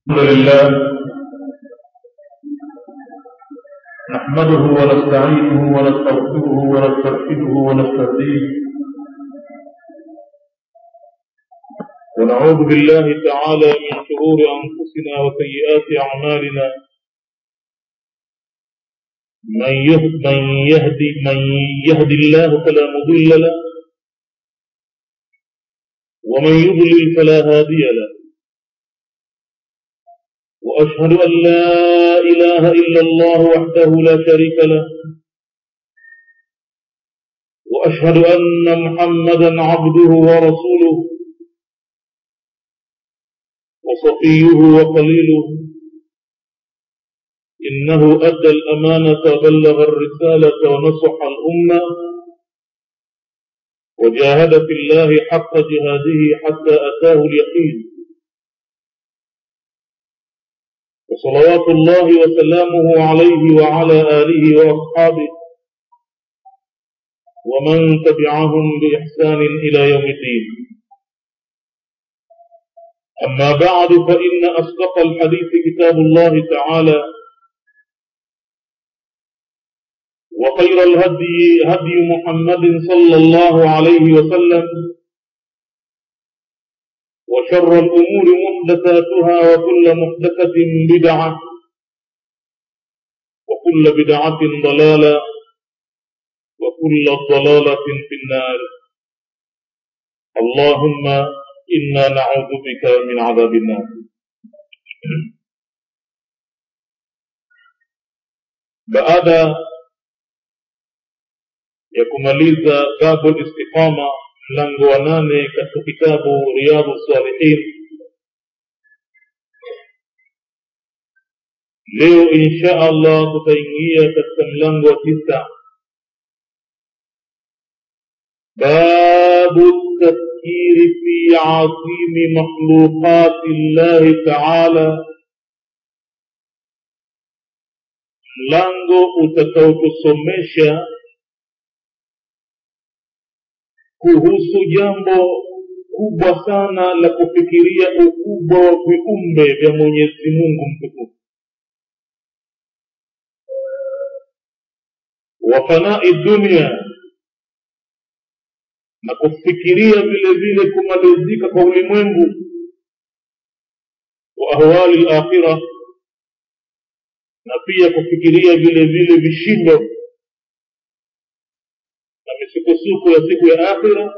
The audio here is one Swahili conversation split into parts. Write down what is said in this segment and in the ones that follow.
الحمد لله نحمده ونستعينه ونستغفره ونسترشده ونستهديه ونعوذ بالله تعالى من شرور انفسنا وسيئات اعمالنا من يهد من يهدي من يهدي الله فلا مضل له ومن يضلل فلا هادي له واشهد ان لا اله الا الله وحده لا شريك له واشهد ان محمدا عبده ورسوله وصفيه وخليله انه ادى الامانه وبلغ الرساله ونصح الامه وجاهد في الله حق جهاده حتى اتاه اليقين وصلوات الله وسلامه عليه وعلى آله وأصحابه ومن تبعهم بإحسان إلى يوم الدين أما بعد فإن أصدق الحديث كتاب الله تعالى وخير الهدي هدي محمد صلى الله عليه وسلم وشر الأمور محدثاتها وكل محدثة بدعة وكل بدعة ضلالة وكل ضلالة في النار اللهم إنا نعوذ بك من عذاب النار baada ya kumaliza babu listiqama mlango wa nane katika kitabu riyadhu salihin leo insha allah tutaingia katika mlango wa tisa babu tafkiri fi azimi makhluqati llahi taala mlango utakaotusomesha kuhusu jambo kubwa sana la kufikiria ukubwa wa viumbe vya mwenyezi mungu mtukufu wa fanai dunia na kufikiria vile vile kumalizika kwa ulimwengu wa ahwali lakhira na pia kufikiria vile vile vishindo misukosuko ya siku ya akhira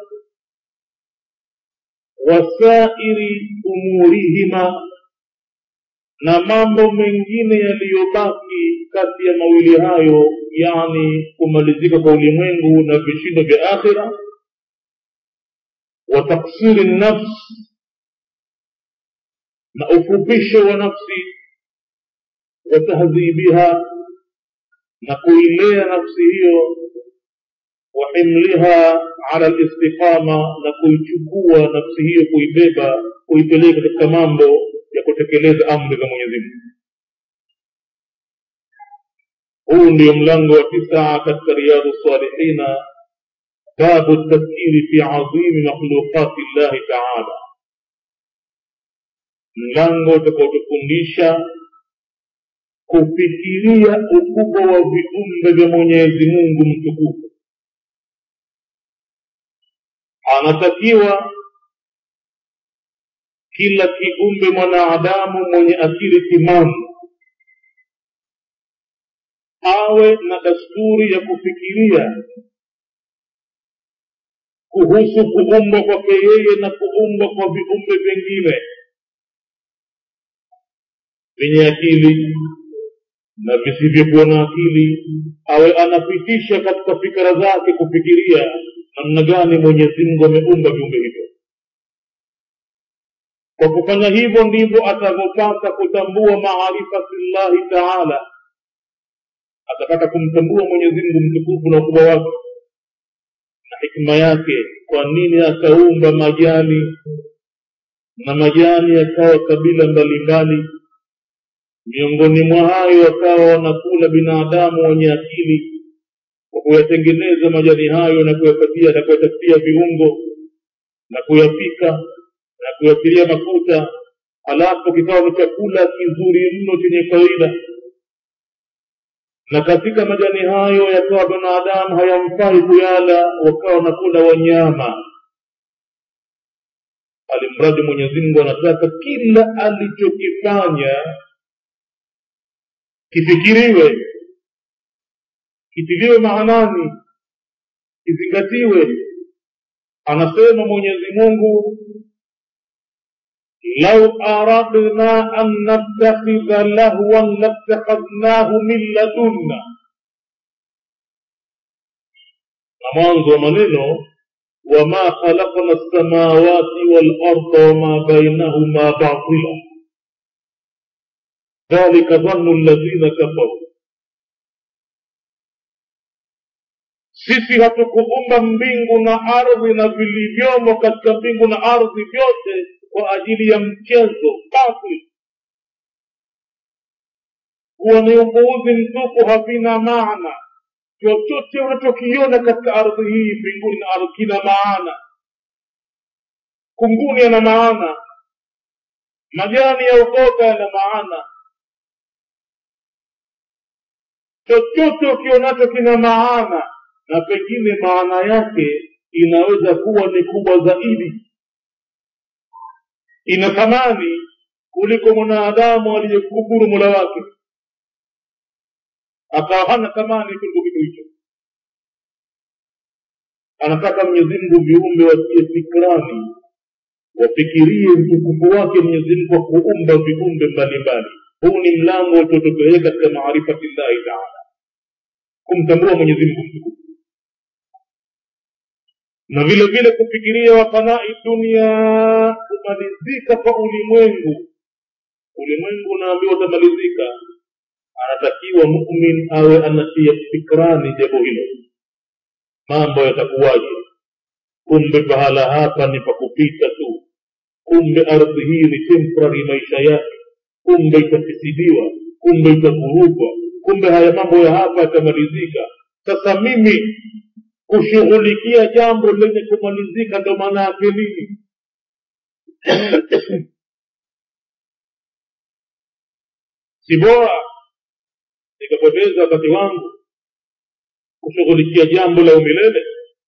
wasairi umurihima na mambo mengine yaliyobaki kati ya mawili hayo yani kumalizika kwa ulimwengu na vishindo vya akhira wa taksiri nafsi na ufupisho wa nafsi wa tahdhibiha na kuilea nafsi hiyo وحملها على الاستقامة na kuichukua nafsi hiyo kuibeba kuipeleka katika mambo ya kutekeleza amri za mwenyezi mungu huu ndio mlango wa tisa katika riyadhu salihina babu tafkiri fi azimi makhluqati llahi taala mlango utakaotufundisha kufikiria ukubwa wa viumbe vya mwenyezi mungu mtukufu anatakiwa kila kiumbe mwanadamu mwenye akili timamu awe na dasturi ya kufikiria kuhusu kuumbwa kwake yeye na kuumbwa kwa viumbe vingine vyenye akili na visivyokuwa na akili awe anapitisha katika fikra zake kufikiria namna gani mwenyezi mungu ameumba viumbe hivyo kwa kufanya hivyo ndivyo atavyopata kutambua maarifati llahi taala atapata kumtambua mwenyezi mungu mtukufu na ukubwa wake na hikma yake kwa nini akaumba majani na majani yakawa kabila mbalimbali miongoni mwa hayo wakawa wanakula binadamu wenye akili kwa kuyatengeneza majani hayo na kuyapatia na kuyatafutia viungo na kuyapika na kuyatilia mafuta halafu kikawa ni chakula kizuri mno chenye faida na katika majani hayo yakawa binadamu hayamfai kuyala wakawa wanakula wanyama alimradi mwenyezi mungu anataka kila alichokifanya kifikiriwe kitiliwe maanani kizingatiwe anasema mwenyezi mungu lau aradna an nattakhidha lahwan lattakhadhnahu min ladunna na mwanzo wa maneno wama khalaqna lsamawati walarda wama bainahuma batila dhalika dhannu alladhina kafaru sisi hatukuumba mbingu na ardhi na vilivyomo katika mbingu na ardhi vyote kwa ajili ya mchezo batil huwa ni upuuzi mtupu havina maana chochote unachokiona katika ardhi hii mbinguni na ardhi kina maana kunguni yana maana majani ya ukoka yana maana chochote ukionacho kina maana na pengine maana yake inaweza kuwa ni kubwa zaidi ina thamani kuliko mwanadamu aliyekufuru mola wake akawa hana thamani kuliko kitu hicho anataka mwenyezi mungu viumbe watie fikrani wafikirie utukufu wake mwenyezi mungu kwa kuumba viumbe mbalimbali huu ni mlango utotopeleka katika maarifati llahi taala kumtambua mwenyezi mungu mtukufu na vile vile kufikiria wafanai dunia kumalizika kwa ulimwengu ulimwengu unaambiwa utamalizika anatakiwa mumin awe anatia fikrani jambo hilo mambo yatakuwaje kumbe pahala hapa ni pakupita tu kumbe ardhi hii ni temporary maisha yake kumbe itafisidiwa kumbe itavurugwa kumbe haya mambo ya hapa yatamalizika sasa mimi kushughulikia jambo lenye kumalizika ndo maana yake nini si bora nikapoteza wakati wangu kushughulikia jambo la umilele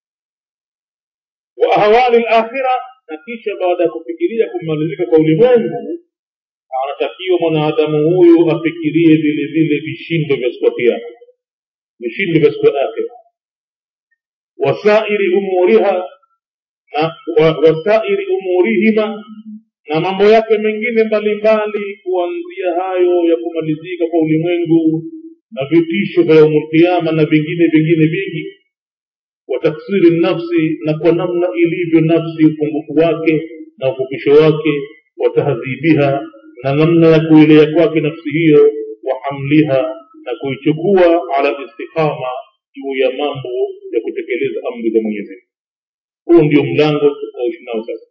wa ahwali lakhira na kisha baada ya kufikiria kumalizika kwa ulimwengu anatakiwa mwanadamu huyu afikirie vile vile vishindo vya siku ya kiama vishindo vya siku ya akhira wasairi umuriha na wa, wasairi umurihima na mambo yake mengine mbalimbali kuanzia hayo ya kumalizika kwa ulimwengu na vitisho vya yaumulkiama na vingine vingine vingi wa taksiri nafsi na kwa namna ilivyo nafsi upungufu wake na ufupisho wake wa tahdhibiha na namna ya kuilea kwake nafsi hiyo wa hamliha na kuichukua ala listiqama juu ya mambo ya kutekeleza amri za mwenyezi huu ndio mlango tunaoishi nao sasa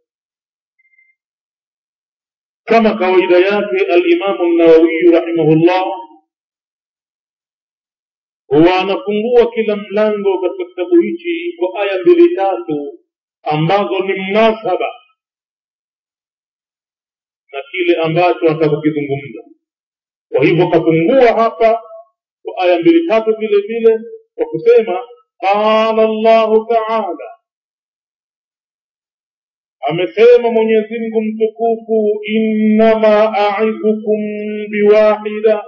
kama kawaida yake alimamu nawawiyu rahimahullah huwa anafungua kila mlango katika kitabu hichi kwa aya mbili tatu ambazo ni mnasaba na kile ambacho anataka kukizungumza kwa hivyo kafungua hapa kwa aya mbili tatu vile vile kwa kusema qala llahu taala amesema mwenyezi mungu mtukufu innama aidhukum biwahida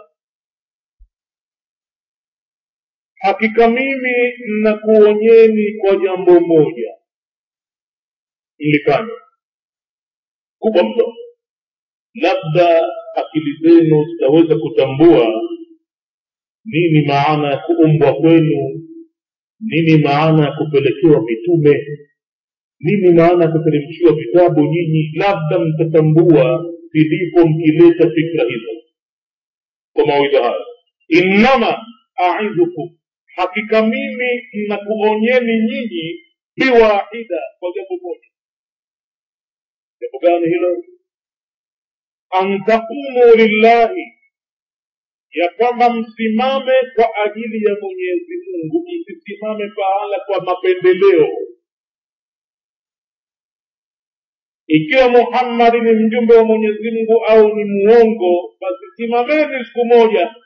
hakika mimi nakuonyeni kwa jambo moja mlifanya kubwa mno labda akili zenu zitaweza kutambua nini maana ya kuumbwa kwenu nini maana ya kupelekewa mitume nini maana ya kuteremshiwa vitabu nyinyi labda mtatambua vilipo mkileta fikra hizo kwa mawaidha haya innama aidhukum hakika mimi nakuonyeni nyinyi biwahida kwa jambo moja jambo gani hilo an taqumu lillahi ya kwamba msimame kwa ajili ya mwenyezi mungu msisimame pahala kwa mapendeleo ikiwa muhammadi ni mjumbe wa mwenyezi mungu au ni muongo basi simameni siku moja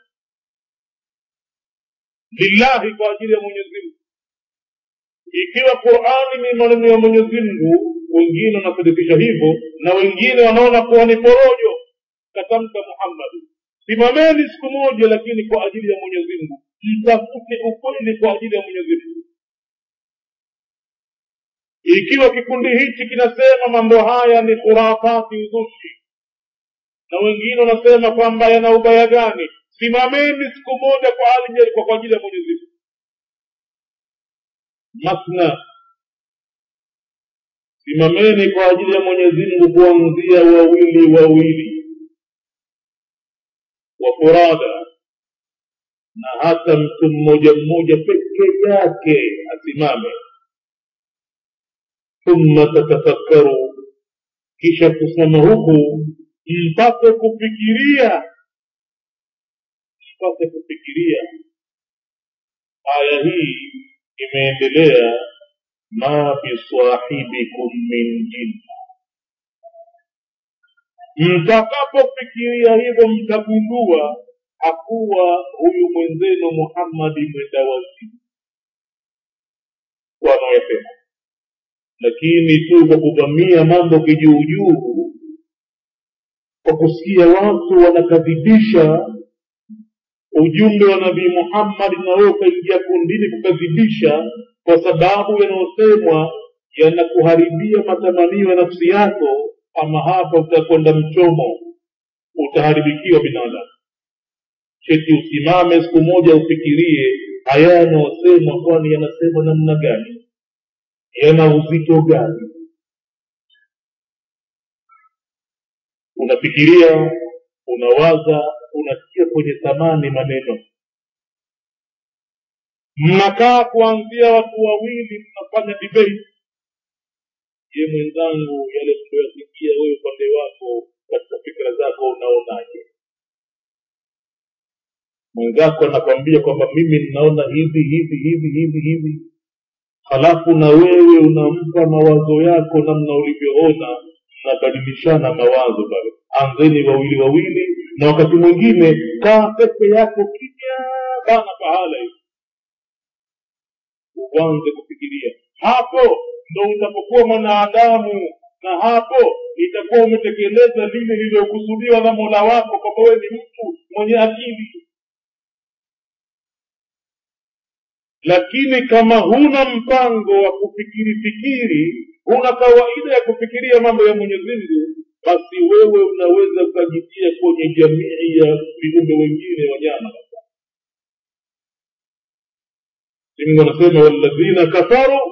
lillahi kwa ajili ya mwenyezi mungu ikiwa qurani ni maneno ya mwenyezi mungu wengine wanasadikisha hivyo na wengine wanaona kuwa ni porojo katamka muhammadi simameni siku moja lakini kwa ajili ya mwenyezi mungu mtafute ukweli kwa ajili ya mwenyezi mungu ikiwa kikundi hichi kinasema mambo haya ni khurafati uzushi na wengine wanasema kwamba yana ubaya gani simameni siku moja kwa ajili kwa ajili ya mwenyezi mungu masna simameni kwa ajili ya mwenyezi mungu kuanzia wawili wawili wa furada na hata mtu mmoja mmoja peke yake asimame thumma tatafakkaru kisha kusimama huku mpate kufikiria mpate kufikiria aya hii imeendelea ma bisahibikum min jinna mtakapofikiria hivyo mtagundua hakuwa huyu mwenzenu muhammadi mwenda wazimu wanaosema lakini tu kwa kuvamia mambo kijuujuu kwa kusikia watu wanakadhibisha ujumbe wa nabii muhammadi na wewe ukaingia kundini kukadhibisha kwa sababu yanayosemwa yanakuharibia matamanio ya nafsi yako ama hapa utakwenda mchomo utaharibikiwa binadamu cheti usimame siku moja ufikirie haya yanayosemwa kwani yanasemwa namna gani yana uzito gani unafikiria unawaza unasikia kwenye thamani maneno mnakaa kuanzia watu wawili mnafanya debate je mwenzangu yale tuliyoyasikia wewe upande wako katika fikira zako unaonaje mwenzako anakwambia kwamba mimi ninaona hivi hivi hivi hivi hivi halafu na wewe unampa mawazo yako namna ulivyoona mnabadilishana mawazo pale anzeni wawili wawili na wakati mwingine kaa peke yako kimya bana pahala hivi uanze kufikiria hapo ndo utapokuwa mwanadamu na hapo itakuwa umetekeleza lile lililokusudiwa na mola wako kwamba wewe ni mtu mwenye akili lakini kama huna mpango wa kufikiri fikiri huna kawaida ya kufikiria mambo ya mwenyezi mungu basi wewe unaweza ukajitia kwenye jamii ya viumbe wengine wanyama mungu anasema walladhina kafaru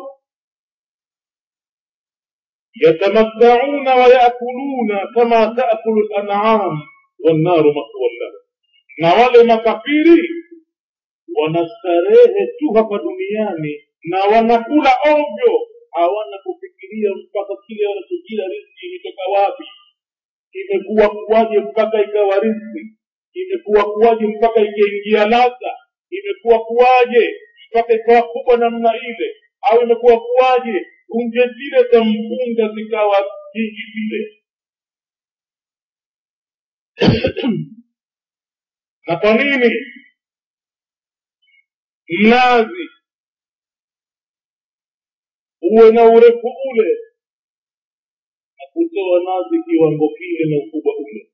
yatamattauna wayakuluna kama taakulu lanam wannaru maswan lahum na wale makafiri wanastarehe tu hapa duniani na wanakula ovyo hawana kufikiria mpaka kile wanachokila riski imetoka wapi imekuwa kuwaje mpaka ikawa riski imekuwa kuwaje mpaka ikaingia ladha imekuwa kuwaje mpaka ikawa kubwa namna ile au imekuwa kuwaje punje zile za mpunga zikawa nyingi vile na kwa nini mnazi uwe na urefu ule na kutoa nazi kiwango kile na ukubwa ule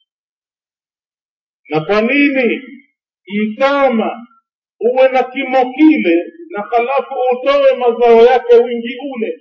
na kwa nini mtama uwe na kimo kile na halafu utoe mazao yake wingi ule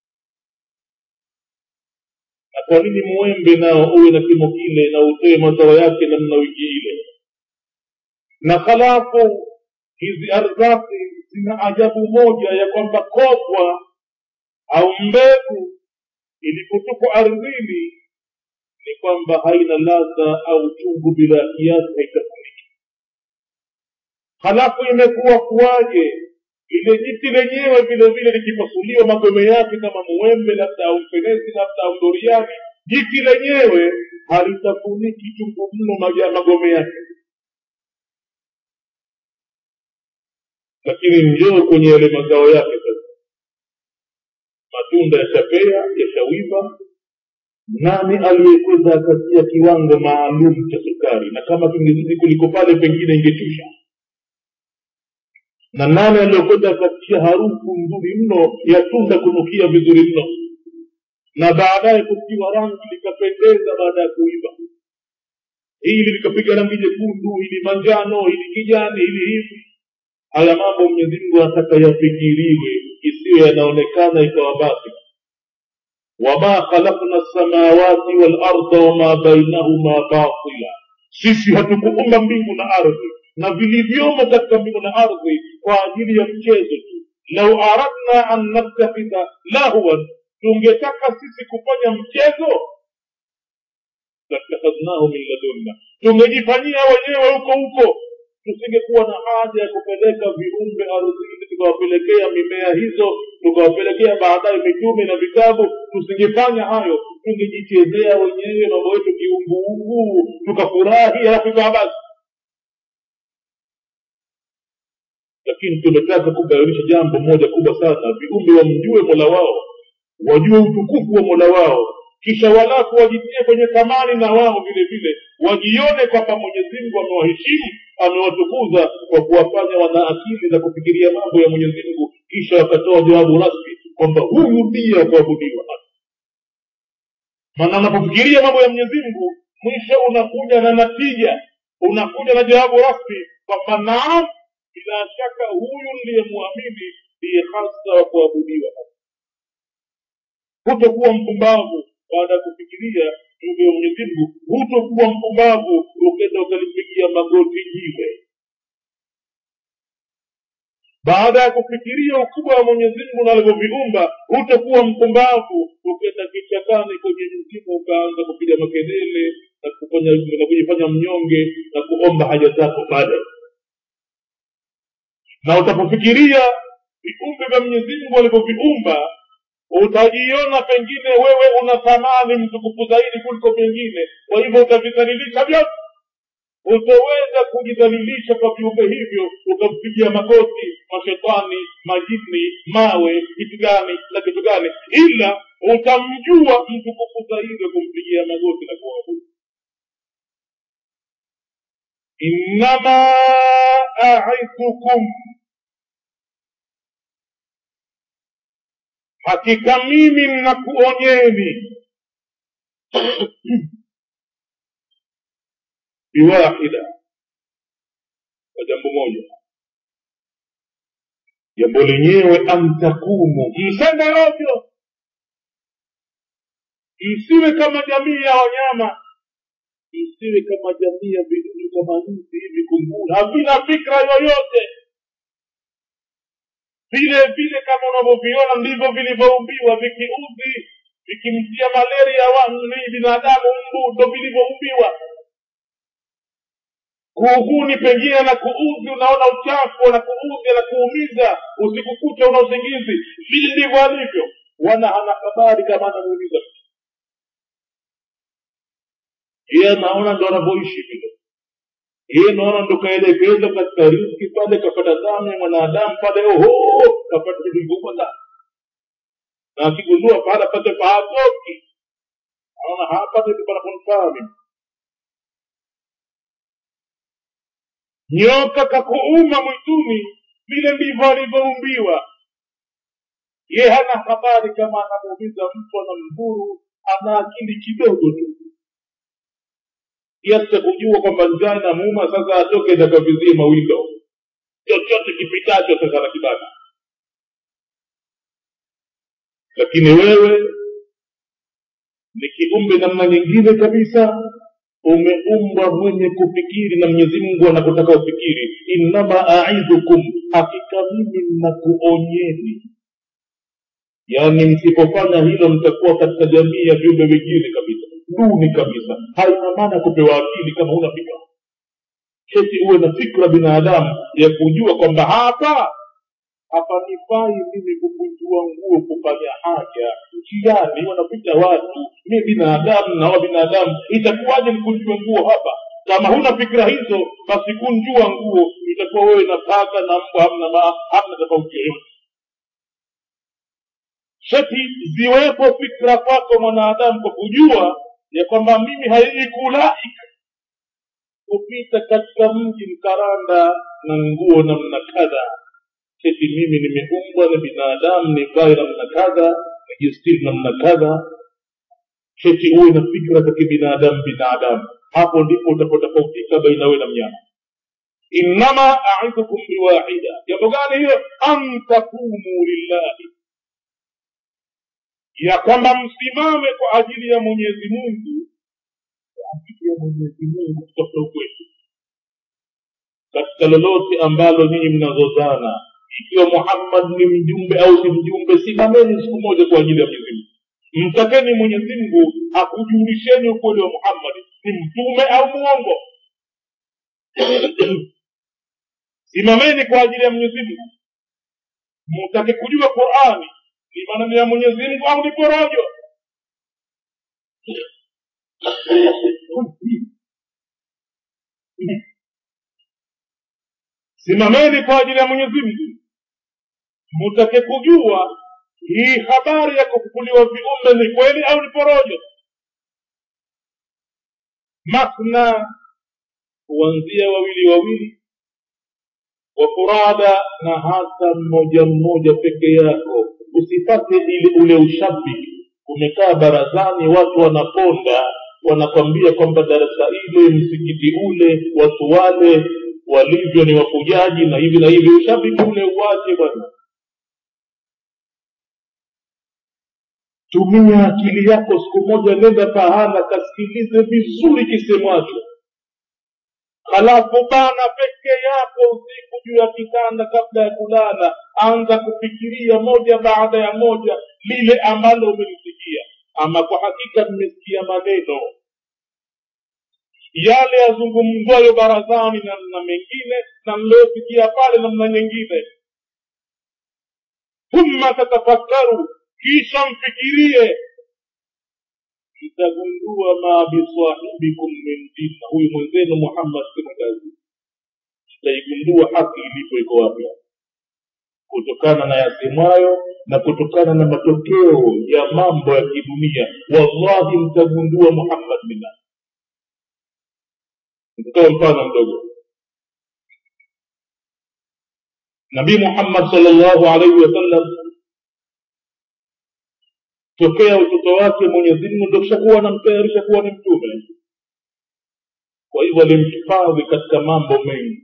na kwa nini mwembe nao uwe na kimo kile na utoe mazao yake namna wingi ile na halafu hizi ardhati zina ajabu moja ya kwamba kopwa au mbegu ilipotupwa ardhini ni kwamba haina ladha au chungu bila kiasi haitafuniki halafu imekuwa kuwaje lile jiti lenyewe vile vile likipasuliwa magome yake kama muembe labda au mfenezi labda au doriani jiti lenyewe halitafuniki chungu mno magome yake lakini njoo kwenye yale mazao yake sasa matunda yashapea yashawiva nani aliyekweza akatia kiwango maalum cha sukari na kama kingezidi kuliko pale pengine ingechusha na nani aliyokwenda akatia harufu nzuri mno ya tunda kunukia vizuri mno na baadaye kutiwa rangi likapendeza baada ya kuiva hili likapiga rangi jekundu hili manjano hili kijani hili hivi haya mambo mwenyezi mungu anataka yafikiriwe isiyo yanaonekana ikawa basi wama khalaqna lsamawati walarda wama bainahuma batila sisi hatukuumba mbingu na ardhi na vilivyomo katika mbingu na ardhi kwa ajili ya mchezo tu lau aradna an nattakhidha lahwan tungetaka sisi kufanya mchezo latakhadhnahu min ladunna tungejifanyia wenyewe huko huko tusingekuwa na haja ya kupeleka viumbe ardhini tukawapelekea mimea hizo tukawapelekea baadaye mitume na vitabu tusingefanya hayo tungejichezea wenyewe mambo yetu kiunguungu tukafurahi alafu ikawa basi lakini tumetaka kubainisha jambo moja kubwa sana viumbe wamjue mola wao wajue utukufu wa mola wao kisha walafu wajitie kwenye thamani na wao vile vile wajione kwamba mwenyezi mungu amewaheshimu amewatukuza kwa kuwafanya wana akili za kufikiria mambo ya mwenyezi mungu kisha wakatoa jawabu rasmi kwamba huyu ndiye akuabudiwa maana unapofikiria mambo ya mwenyezi mungu mwisho unakuja na natija unakuja na jawabu rasmi kwamba naam bila shaka huyu ndiyemwamini ndiye hasa wa kuabudiwa hutokuwa mpumbavu baada ya kufikiria juu ya mwenyezi mungu hutokuwa mpumbavu ukenda ukalipigia magoti jiwe baada ya kufikiria ukubwa wa mwenyezi mungu na alivyoviumba hutokuwa mpumbavu ukenda kichakani kwenye mzimu ukaanza kupiga makelele na kufanya na kujifanya mnyonge na kuomba haja zako baadaye na utapofikiria viumbe vya mwenyezi mungu alivyoviumba utajiona pengine wewe una thamani mtukufu zaidi kuliko vingine kwa hivyo utavidhalilisha vyote utoweza kujidhalilisha kwa viumbe hivyo ukampigia magoti mashetani majini mawe kitu gani na kitu gani ila utamjua mtukufu zaidi wa kumpigia magoti na kuabudu innama aidhukum hakika mimi nnakuonyeni biwahida kwa jambo moja jambo lenyewe antakumu msende ovyo msiwe kama jamii ya wanyama msiwe kama jamii ya vidudu kama nzi hivi kunguru havina fikra yoyote vile vile kama unavyoviona ndivyo vilivyoumbiwa vikiudhi vikimtia malaria ni binadamu mbu ndo vilivyoumbiwa kuuguni pengine na kuudhi unaona uchafu na kuudhi na kuumiza usiku kucha una usingizi vile ndivyo alivyo wana hana habari kama anamuumiza yeye anaona ndo anavyoishi vile yeye naona ndo kaelekezwa katika riski pale kapata damu ya mwanadamu pale oho kapata vitu vikubwa sana na akigundua pahala pake pahatoki naona hapa ndipo panaponifaa mimi nyoka kakuuma mwituni vile ndivyo alivyoumbiwa ye hana habari kama anamuumiza mtu anamdhuru ana akili kidogo tu kiasi cha kujua kwamba njaa inamuuma sasa atoke itakavizie mawindo chochote kipitacho sasa na kibana lakini wewe ni kiumbe namna nyingine kabisa umeumbwa mwenye kufikiri na mwenyezi mungu anakotaka ufikiri innama aidhukum hakika mimi mnakuonyeni yaani msipofanya hilo mtakuwa katika jamii ya viumbe wengine kabisa duni kabisa haina maana kupewa akili kama huna fikra keti uwe na fikra binadamu ya kujua kwamba hapa hapanifai mimi kukunjua nguo kufanya haja njiani wanapita watu mi binadamu na wa binadamu itakuwaje nikunjue nguo hapa kama huna fikra hizo basi kunjua nguo itakuwa wewe na paka na mbwa hamna ma, hamna tofauti yoyote sheti ziwepo fikra kwako mwanadamu kwa kujua ya kwamba mimi haikulaika kupita katika mji mkaranda na nguo namna kadha eti mimi nimeumbwa na binadamu nivae namna kadha nijistiri namna kadha eti uwe na fikra za kibinadamu binadamu hapo ndipo utapotofautika baina wewe na mnyama innama aidhukum biwahida jambo gani hiyo an takumu lillahi ya kwamba msimame kwa ajili ya mwenyezi mungu kwa ajili ya mwenyezi mungu kutafuta ukweli katika lolote ambalo nyinyi mnazozana ikiwa muhammad ni mjumbe au si mjumbe simameni siku moja kwa ajili ya mwenyezi mungu mtakeni mwenyezi mungu akujulisheni ukweli wa muhammad ni mtume au muongo simameni kwa ajili ya mwenyezi mungu mutake kujua qurani ni maneno ya mwenyezi mungu au ni porojo simameni kwa ajili ya mwenyezi mungu mutake kujua hii habari ya kufufuliwa viumbe ni kweli au ni porojo mathna kuanzia wawili wawili wafurada na hata mmoja mmoja peke yako usipate ile ule ushabiki umekaa barazani watu wanaponda wanakwambia kwamba darasa ile msikiti ule watu wale walivyo ni wafujaji na hivi na hivi ushabiki ule uwache bwana tumia akili yako siku moja nenda pahala kasikilize vizuri kisemwacho halafu bana peke yako usiku juu ya kitanda kabla ya kulala anza kufikiria moja baada ya moja lile ambalo umelisikia ama kwa hakika mmesikia maneno yale yazungumzwayo barazani namna mengine na mliosikia pale namna nyingine thumma tatafakkaru kisha mfikirie mtagundua ma bisahibikum min jinna huyu mwenzenu muhammad simagazi mtaigundua haki ilipo iko wapi kutokana na yasemwayo na kutokana na matokeo ya mambo ya kidunia wallahi mtagundua muhammad mina nitatoa mfano mdogo nabii muhammad salllahu alaihi wasallam tokea utoto wake mwenyezi mungu ndo kishakuwa anamtayarisha kuwa ni mtume kwa hivyo alimhifadhi katika mambo mengi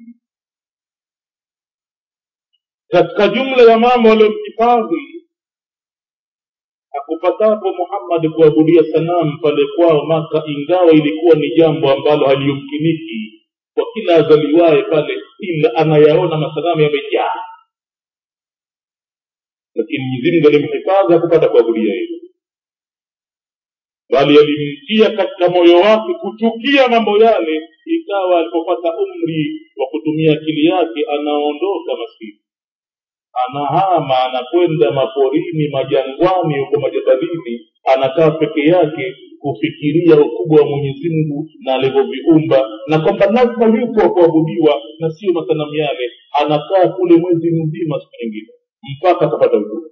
katika jumla ya mambo aliyomhifadhi hakupatapo muhammadi kuabudia sanamu pale kwao maka ingawa ilikuwa ni jambo ambalo haliyumkiniki kwa kila azaliwaye pale ila anayaona masanamu yamejaa lakini mwenyezimngu alimhifadhi hakupata kuabudia hilo bali alimtia katika moyo wake kuchukia mambo yale ikawa alipopata umri wa kutumia akili yake anaondoka maskini anahama anakwenda maporini majangwani huko majabalini anakaa peke yake kufikiria ukubwa wa mwenyezi mungu na alivyoviumba na kwamba lazima yupo wa kuabudiwa na sio masanamu yale anakaa kule mwezi mzima siku nyingine mpaka akapata ujua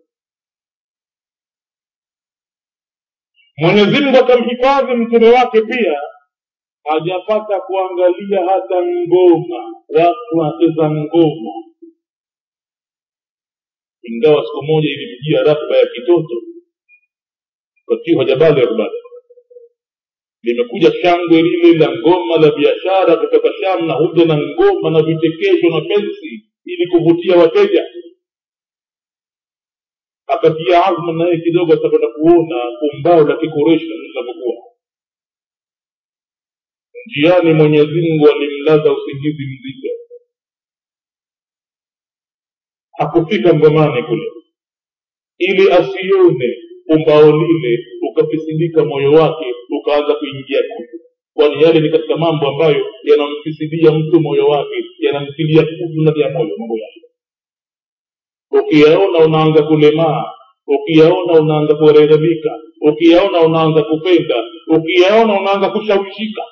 mwenyezi mungu akamhifadhi mtume wake pia hajapata kuangalia hata ngoma watu wacheza ngoma ingawa siku moja ilimjia ratiba ya kitoto katiwa jabali rubada limekuja shangwe lile la ngoma la biashara kutoka sham na huja na ngoma na vichekesho na pensi ili kuvutia wateja akatia azma naye kidogo atakwenda kuona umbao la kikoreshi linavyokuwa njiani mwenyezi mungu alimlaza usingizi mzito hakufika ngomani kule ili asione umbao lile ukafisidika moyo wake ukaanza kuingia kutu kwani yale ni katika mambo ambayo yanamfisidia mtu moyo wake yanamtilia kutu ndani ya moyo mambo yale ukiyaona unaanza kulemaa ukiyaona unaanza kurerebika ukiyaona unaanza kupenda ukiyaona unaanza kushawishika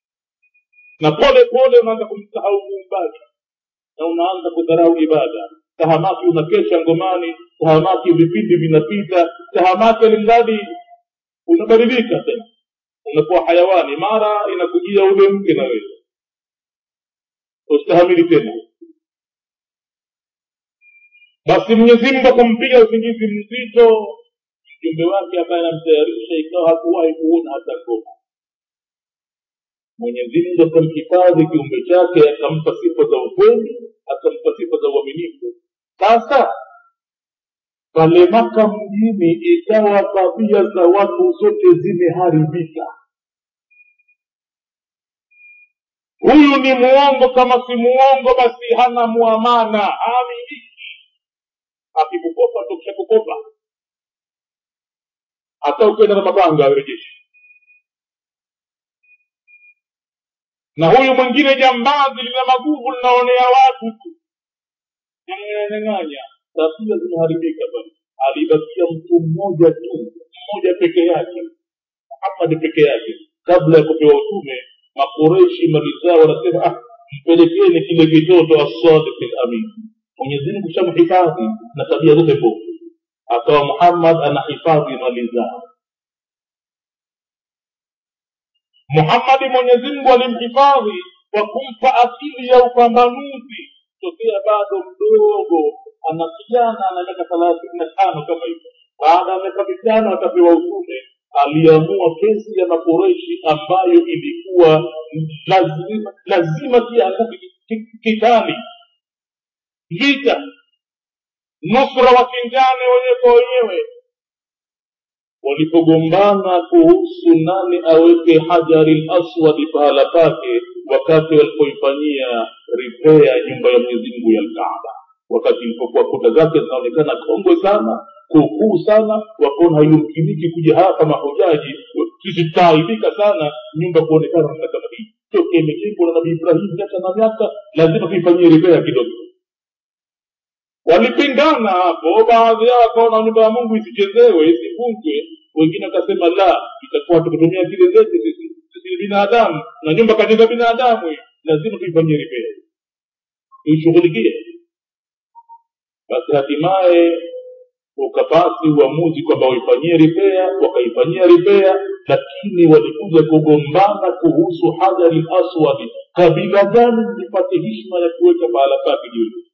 na pole pole unaanza kumsahau muumbaji na unaanza kudharau ibada tahamaki unakesha ngomani tahamaki vipindi vinapita tahamaki alimradi unabadilika tena unakuwa hayawani mara inakujia ule mke na wewe ustahamili tena basi mwenyezi mungu akampiga usingizi mzito mjumbe wake ambaye anamtayarisha ikawa hakuwahi kuona hata ngoma mwenyezi mungu akamhifadhi kiumbe chake akampa sifa za ukweli akampa sifa za uaminifu sasa pale maka mjini ikawa tabia za watu zote zimeharibika huyu ni muongo kama si muongo basi hana muamana haaminiki akikukopa tokisha kukopa hata ukienda na mapanga arejeshi na huyu mwingine jambazi lina maguvu linaonea watu tu nyang'anya tabia zimeharibika bali alibakia mtu mmoja tu mmoja peke yake muhammadi peke yake kabla ya kupewa utume makoreshi mali zao wanasema ah mpelekeni kile kitoto asadiqi lamin mwenyezimungu shamhifadhi na tabia zote mbovu akawa muhammad anahifadhi mali zao muhammadi mwenyezimngu alimhifadhi kwa kumpa akili ya upambanuzi tokea bado mdogo ana kijana ana miaka thelathini na tano kama hivyo baada ya miaka mitano akapewa utume aliamua kesi ya makoreshi ambayo ilikuwa lazima lazima kianguke kitali vita nusra wapingane wenyewe kwa wenyewe walipogombana kuhusu nani aweke hajari laswadi pahala pake wakati walipoifanyia ripea nyumba ya mwenyezi mungu ya lkaaba wakati ilipokuwa kuta zake zinaonekana kongwe sana kukuu sana wakaona haiyumkiniki kuja hapa mahujaji sisi tutaaibika sana nyumba kuonekana namna kama hii toke imejengwa na nabii ibrahim miaka na miaka lazima tuifanyie ripea kidogo walipingana hapo baadhi yao wakaona nyumba ya mungu isichezewe isivunjwe wengine wakasema la itakuwa tukutumia kile zetu sisi sisi ni binadamu na nyumba kajenga binadamu hii lazima tuifanyie ripea tuishughulikie basi hatimaye ukapasi uamuzi kwamba waifanyie ripea wakaifanyia ripea lakini walikuja kugombana kuhusu hajari aswadi kabila gani lipate hishma ya kuweka pahala pake juu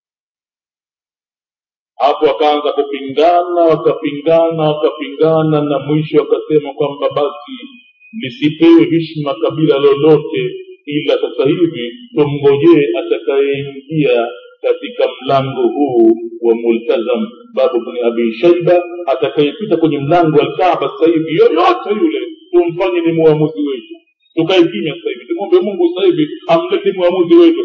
hapo wakaanza kupingana wakapingana wakapingana na mwisho wakasema kwamba basi lisipewe hishma kabila lolote ila sasa hivi tumngojee atakayeingia katika mlango huu wa multazam babu bni abi shaiba atakayepita kwenye mlango wa lkaaba sasa hivi yoyote yule tumfanye ni muamuzi wetu tukae kimya sasa hivi tumwombe mungu sasa hivi amlete muamuzi wetu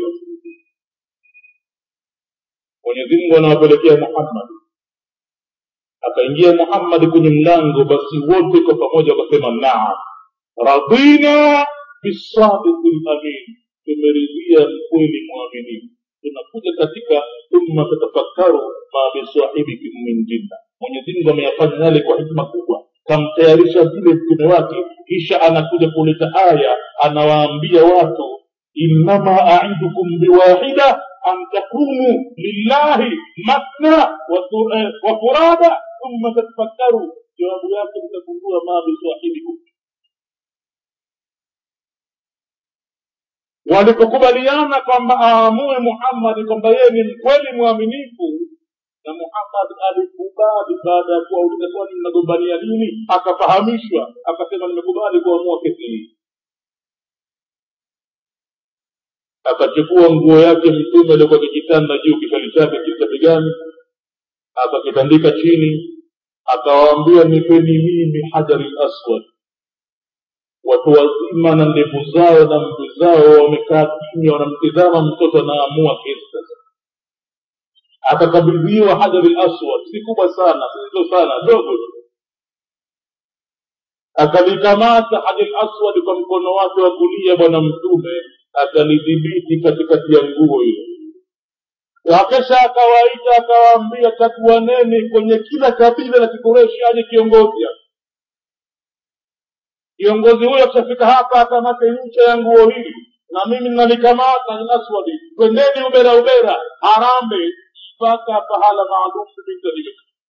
mwenyezi mungu anawapelekea muhammad akaingia muhammad kwenye mlango basi wote kwa pamoja wakasema naam radina bisadiki lamin tumeridhia mkweli mwaminifu tunakuja katika thumma tatafakkaru ma bisahibikum min jinna mwenyezi mungu ameyafanya yale kwa hikma kubwa kamtayarisha vile mtume wake kisha anakuja kuleta aya anawaambia watu innama aidukum biwahida an takunu lillahi matna wa furada thumma tatafakkaru jawabu yake mtagundua ma bisahibikum walipokubaliana kwamba aamue muhammadi kwamba yeye ni mkweli mwaminifu na muhammad alikubali baada ya kuwauliza kwani mnagombania nini akafahamishwa akasema nimekubali kuamua kesi hii akachukua nguo yake mtume aliokuwa akijitanda juu kishali chake kisa begani akakitandika chini akawaambia nipeni mimi hajari laswad watu wazima na ndevu zao na mvi zao wamekaa kimya wanamtizama mtoto anaamua kesi sasa akakabidhiwa hajari laswad si kubwa sana sizo sana dogo akalikamata hajari aswad kwa mkono wake wa kulia bwana mtume akalidhibiti katikati ya nguo ile wakesha akawaita akawaambia tatuaneni kwenye kila kabila la kikureshi aje kiongozi hapa kiongozi huyo akishafika hapa akamate ncha ya nguo hili na mimi nalikamata aswadi twendeni ubera ubera harambe mpaka pahala maalum vita vile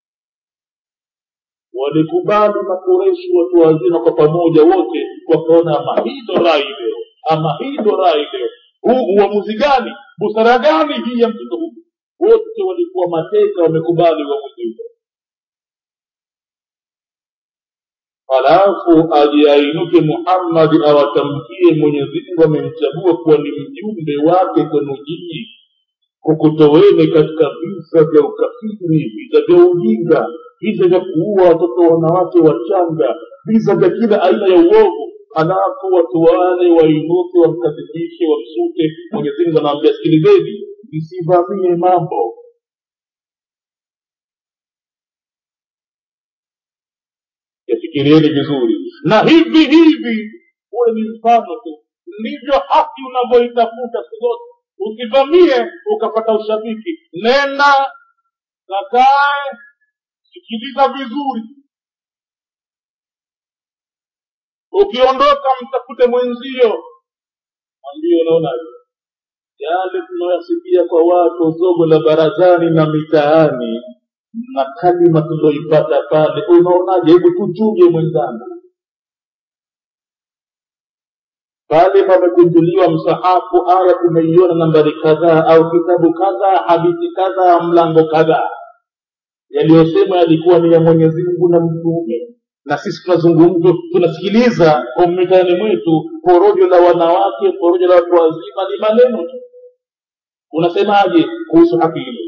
walikubali makureshi watu wazima kwa pamoja wote wakaona ama hii ndo rai leo ama hii ndo rai leo huu uamuzi gani busara gani hii ya mtoto huu wote walikuwa mateka wamekubali uamuzi huo halafu ajiainuke muhammadi awatamkie mwenyezimungu amemchagua kuwa ni mjumbe wake kwenu nyinyi kukutoweni katika visa vya ukafiri visa vya ujinga visa vya kuua watoto wanawake wachanga visa vya kila aina ya uovu halafu watu wale wainuke wamkadhibishe wamsute mwenyezimungu anawambia sikilizeni msivamie mambo yafikirieni vizuri na hivi hivi huwe ni mfano tu ndivyo haki unavyoitafuta siku zote usivamie ukapata ushabiki nenda kakae sikiliza vizuri ukiondoka mtafute mwenzio ambio unaonaje yale tunayoyasikia kwa watu zogo la barazani na mitaani na kalima tuloipata pale unaonaje hebu tuchuje mwenzangu pale pamekunjuliwa msahafu aya tumeiona nambari kadhaa au kitabu kadhaa hadithi kadhaa mlango kadhaa yaliyosema yalikuwa ni ya mwenyezi mungu na mtume na sisi tunazungumza tunasikiliza kwa mitaani mwetu porojo la wanawake porojo la watu wazima ni maneno tu unasemaje kuhusu haki hilo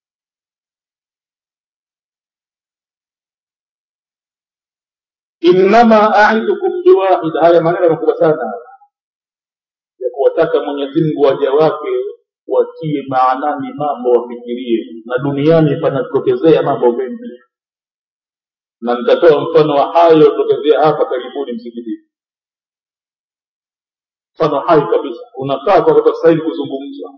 innama aidukum biwahid haya maneno makubwa sana ya kuwataka mwenyezi mungu waja wake watie maanani mambo wafikirie na duniani panatokezea mambo mengi na nitatoa mfano wa hayo tokezea hapa karibuni msikitini mfano hai kabisa unafaa kwa kutastahili kuzungumzwa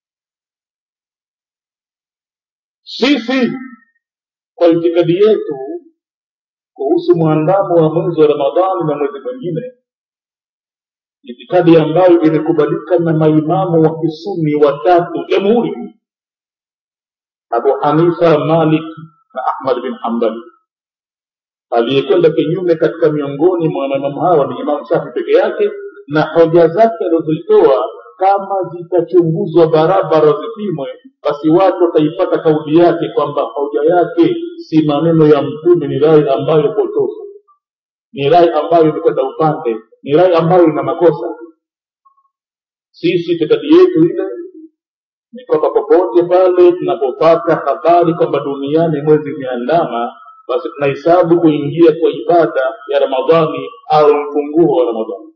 sisi kwa itikadi yetu kuhusu mwandamo wa mwezi wa ramadhani na mwezi mwingine itikadi ambayo imekubalika na maimamu wa kisuni watatu jamhuri abu hanifa malik na ahmad bin hambali aliyekwenda kinyume katika miongoni mwa maimamu hawa ni imamu shafi peke yake na hoja zake alizozitoa kama zitachunguzwa barabara zipimwe basi watu wataipata kauli yake kwamba hoja yake si maneno ya mtume ni rai ambayo potofu ni rai ambayo imekwenda upande ni rai ambayo ina makosa sisi itikadi yetu ile ni kwamba popote pale tunapopata habari kwamba duniani mwezi umeandama basi tunahesabu kuingia kwa ibada ya ramadhani au mfunguo wa ramadhani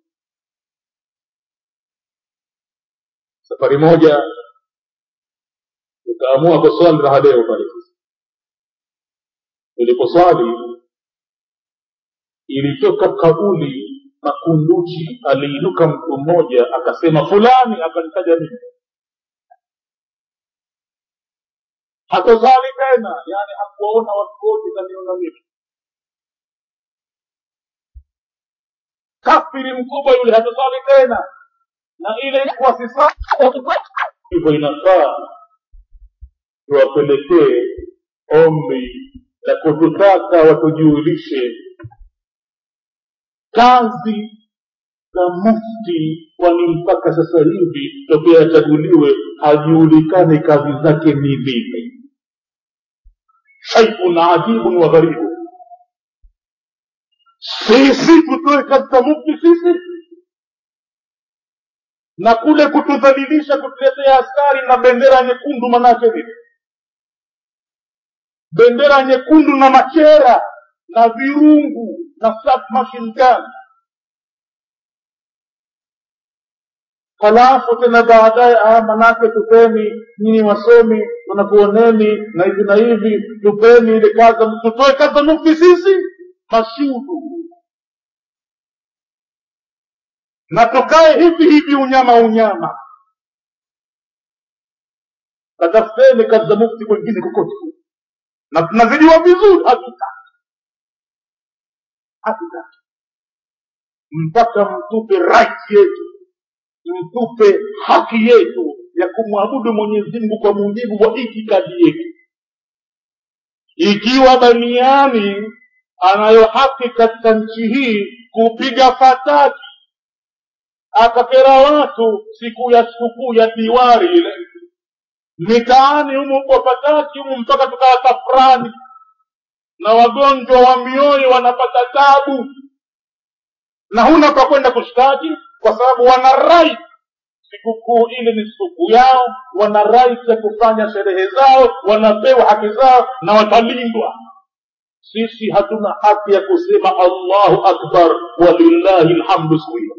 safari moja tukaamua kuswali raha leo pale tuliposwali ilitoka kauli makunduchi aliinuka mtu mmoja akasema fulani akanitaja mimi hatosali tena yani hakuwaona watu wote kaniona mimi kafiri mkubwa yule hatosali tena na ile ilikuwa sisa hivyo inafaa tuwapelekee ombi la kututaka watujulishe kazi za mufti kwani mpaka sasa hivi tokea achaguliwe hajulikani kazi zake ni nini shaikun ajibun wa gharibu sisi tutoe kazi za mufti sisi na kule kutudhalilisha kutuletea askari na bendera nyekundu manake vipi bendera nyekundu na machera na virungu na submachine gun halafu tena baadaye aya manake tupeni nyinyi wasomi tunakuoneni na hivi na hivi tupeni ile kaza tutoe kaza mufti sisi mashudu na tukae hivi hivi unyama unyama katafuteni kazi za mufti kwengine kokote na tunazijua vizuri hatutaki hatutaki mpaka mtupe right yetu mtupe haki yetu ya kumwabudu mwenyezi mungu kwa mujibu wa itikadi yetu ikiwa baniani anayo haki katika nchi hii kupiga fataki akakera watu siku ya sikukuu ya diwari ile mitaani humu kwa fataki humu mpaka tukawa tafrani na wagonjwa wa mioyo wanapata tabu na huna pa kwenda kushtaki kwa sababu wana right sikukuu ile ni sikukuu yao wana right ya kufanya sherehe zao wanapewa haki zao na watalindwa sisi hatuna haki ya kusema allahu akbar walillahi lhamdu siku hiyo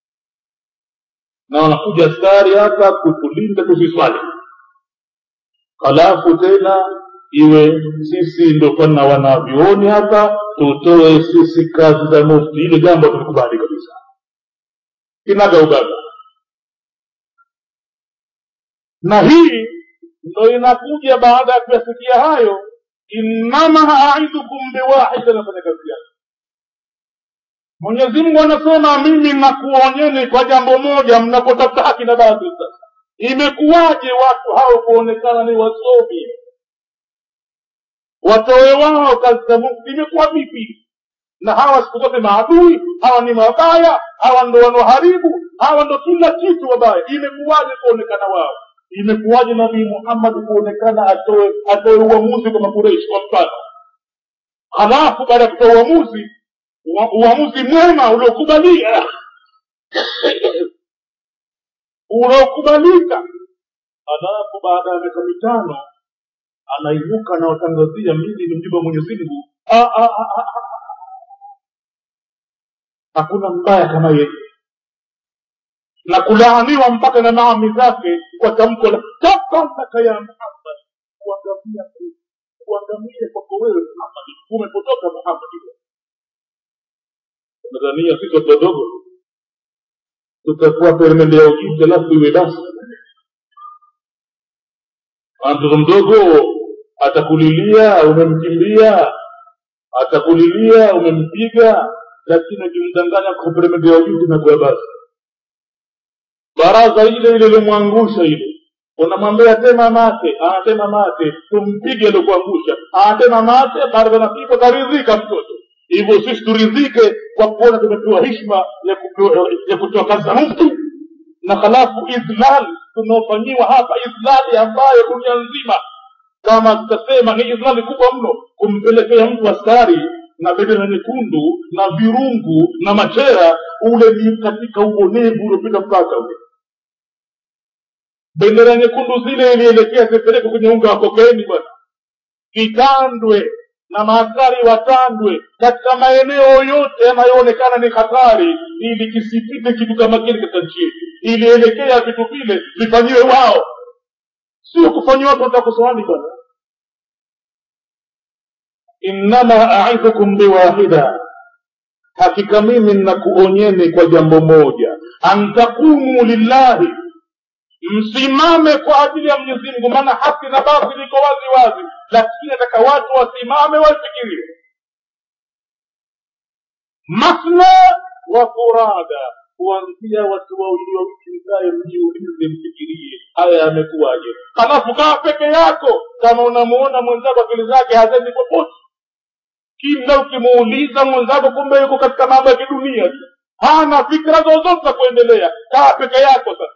na wanakuja askari hapa kutulinda tusiswali halafu tena iwe sisi ndo kwana wanavyuoni hapa tutoe sisi kazi za mufti hilo jambo tulikubali kabisa kinaga ubaga na hii ndo inakuja baada ya kuyasikia hayo innama aidukum biwahida nafanya kazi yake mwenyezi mungu anasema mimi nakuonyeni kwa jambo moja mnapotafuta haki na baadhi sasa imekuwaje watu hao kuonekana ni wasomi watoe wao kazi za mungu imekuwa vipi na hawa siku zote maadui hawa ni mabaya hawa ndo wanaoharibu hawa ndo kila kitu wabaya imekuwaje kuonekana wao imekuwaje nabii muhammad kuonekana atoe atoe uamuzi kwa makureishi kwa mfano halafu baada ya kutoa uamuzi uamuzi mwema uliokubalia unaokubalika halafu baada ya miaka mitano anainuka na watangazia mimi ni mjumbe wa mwenyezi mungu hakuna mbaya kama yeye na kulaaniwa mpaka na maami zake kwa tamko la tabalaka ya muhammad kuangamia kuangamia kwako wewe muhammad umepotoka muhammad nadhania sisi watu wadogo tutakuwa peremende ya ujuzi alafu iwe basi mtoto mdogo atakulilia umemkimbia atakulilia umempiga lakini ukimdanganya kwa peremende ya ujuzi inakuwa basi baraza ile ile ilomwangusha ile unamwambia tema mate anatema mate tumpige aliokuangusha anatema mate baraza napigwa karidhika mtoto hivyo sisi turidhike kwa kuona tumepewa hishma ya kupewa ya kutoa kazi za mufti na halafu idlal tunaofanyiwa hapa idlali ambayo dunia nzima kama tutasema ni idlali kubwa mno kumpelekea mtu askari na bendera nyekundu na virungu na machera ule ni katika uonevu uliopita mpaka ule bendera nyekundu zile ilielekea zipelekwe kwenye unga wa kokaini bwana kitandwe na maaskari watandwe katika maeneo yote yanayoonekana ni hatari ili kisipite kitu kama kile katika nchi yetu ilielekea vitu vile vifanyiwe wao sio kufanyiwa watu watakusawani bwana innama aidhukum biwahida hakika mimi nnakuonyeni kwa jambo moja antakumu lillahi msimame kwa ajili ya mwenyezi mungu maana haki na batili iko wazi wazi lakini nataka watu wasimame wafikirie masna wa furada kuanzia watu wawili wawili mkae mjiulize mfikirie haya yamekuwaje halafu kaa peke yako kama unamuona mwenzako akili zake hazendi popote kila ukimuuliza mwenzako kumbe yuko katika mambo ya kidunia tu hana fikra zozote za kuendelea kaa peke yako sasa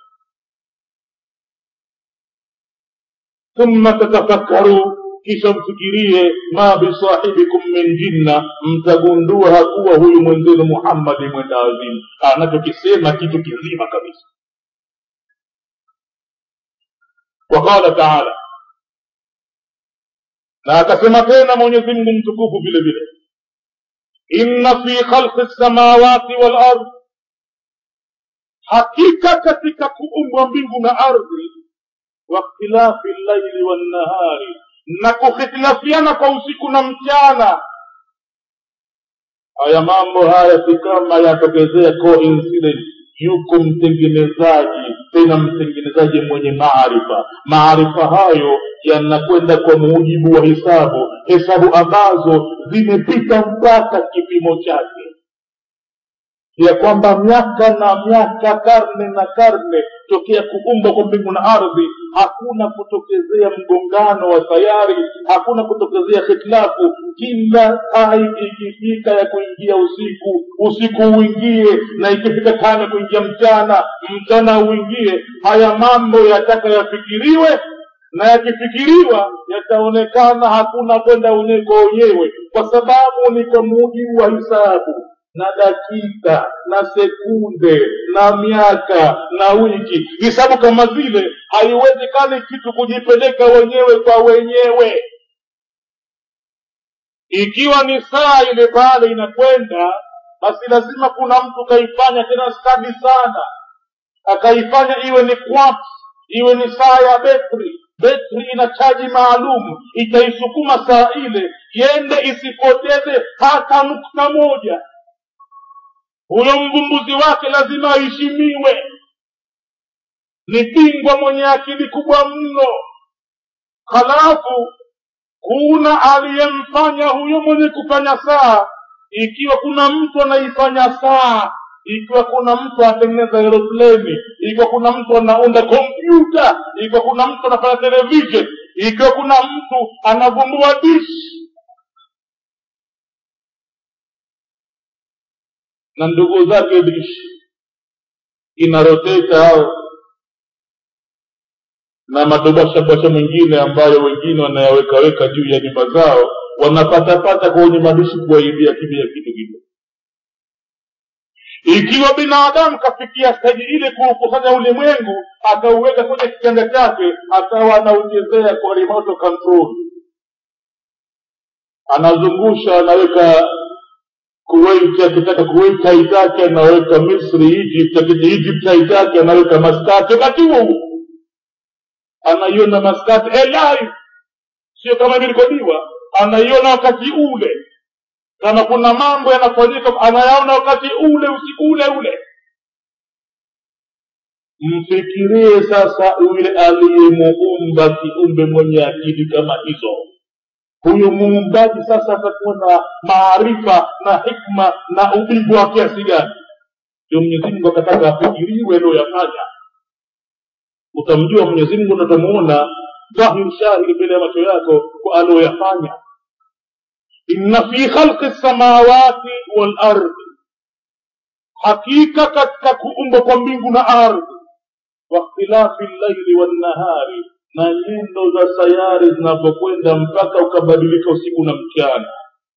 thumma tatafakkaru kisha mfikirie ma bisahibikum min jinna mtagundua hakuwa huyu mwenzenu muhammadi mwenda azimu anachokisema kitu kizima kabisa waqala taala na akasema tena mwenyezi mungu mtukufu vile vile inna fi khalqi lsamawati walard hakika katika kuumbwa mbingu na ardhi wakhtilafi llaili wannahari na kuhitilafiana kwa usiku na mchana haya mambo haya si kama yatokezea coincidence yuko mtengenezaji tena mtengenezaji mwenye maarifa maarifa hayo yanakwenda kwa mujibu wa hesabu hesabu ambazo zimepita mpaka kipimo chake ya kwamba miaka na miaka karne na karne tokea kuumbwa kwa mbingu na ardhi hakuna kutokezea mgongano wa sayari hakuna kutokezea hitilafu kila tai ikifika ya kuingia usiku usiku uingie na ikifika tano kuingia mchana mchana uingie haya mambo yataka yafikiriwe na yakifikiriwa yataonekana hakuna kwenda wenyewe kwa wenyewe kwa sababu ni kwa mujibu wa hisabu na dakika na sekunde na miaka na wiki hisabu kama zile haiwezekani kitu kujipeleka wenyewe kwa wenyewe ikiwa ni saa ile pale inakwenda basi lazima kuna mtu kaifanya tena stadi sana akaifanya iwe ni quartz iwe ni saa ya betri betri ina chaji maalum itaisukuma saa ile yende isipoteze hata nukta moja huyo mvumbuzi wake lazima aheshimiwe ni bingwa mwenye akili kubwa mno halafu kuna aliyemfanya huyo mwenye kufanya saa ikiwa kuna mtu anaifanya saa ikiwa kuna mtu anatengeneza aeropleni ikiwa kuna mtu anaunda kompyuta ikiwa kuna mtu anafanya television ikiwa kuna mtu anavumbua dishi na ndugu zake dishi inaroteta au na madobashabasha mengine ambayo wengine wanayawekaweka juu ya nyumba zao wanapatapata kwenye madishi kuwaibia kimya kitu kidogo ikiwa binadamu kafikia staji ile kuukusanya ulimwengu akauweka kwenye kitanda chake akawa anauchezea kwa remote control anazungusha anaweka kuwait akitaka kuwait haitaki anaweka misri egypt akita egypt haitaki anaweka maskati wakati huo huo anaiona maskati live sio kama imerekodiwa anaiona wakati ule kama kuna mambo yanafanyika anayaona wakati ule usiku ule ule mfikirie sasa yule aliyemuumba kiumbe mwenye akili kama hizo huyu muumbaji sasa atakuwa na maarifa na hikma na ubingwa wa kiasi gani ndio mwenyezi mungu akataka afikiriwe aliyoyafanya utamjua mwenyezi mungu na utamuona dhahir shahiri mbele ya macho yako kwa aliyoyafanya inna fi khalqi samawati wal ardi hakika katika kuumbwa kwa mbingu na ardhi wakhtilafi llaili wannahari na nyendo za sayari zinavyokwenda mpaka ukabadilika usiku na mchana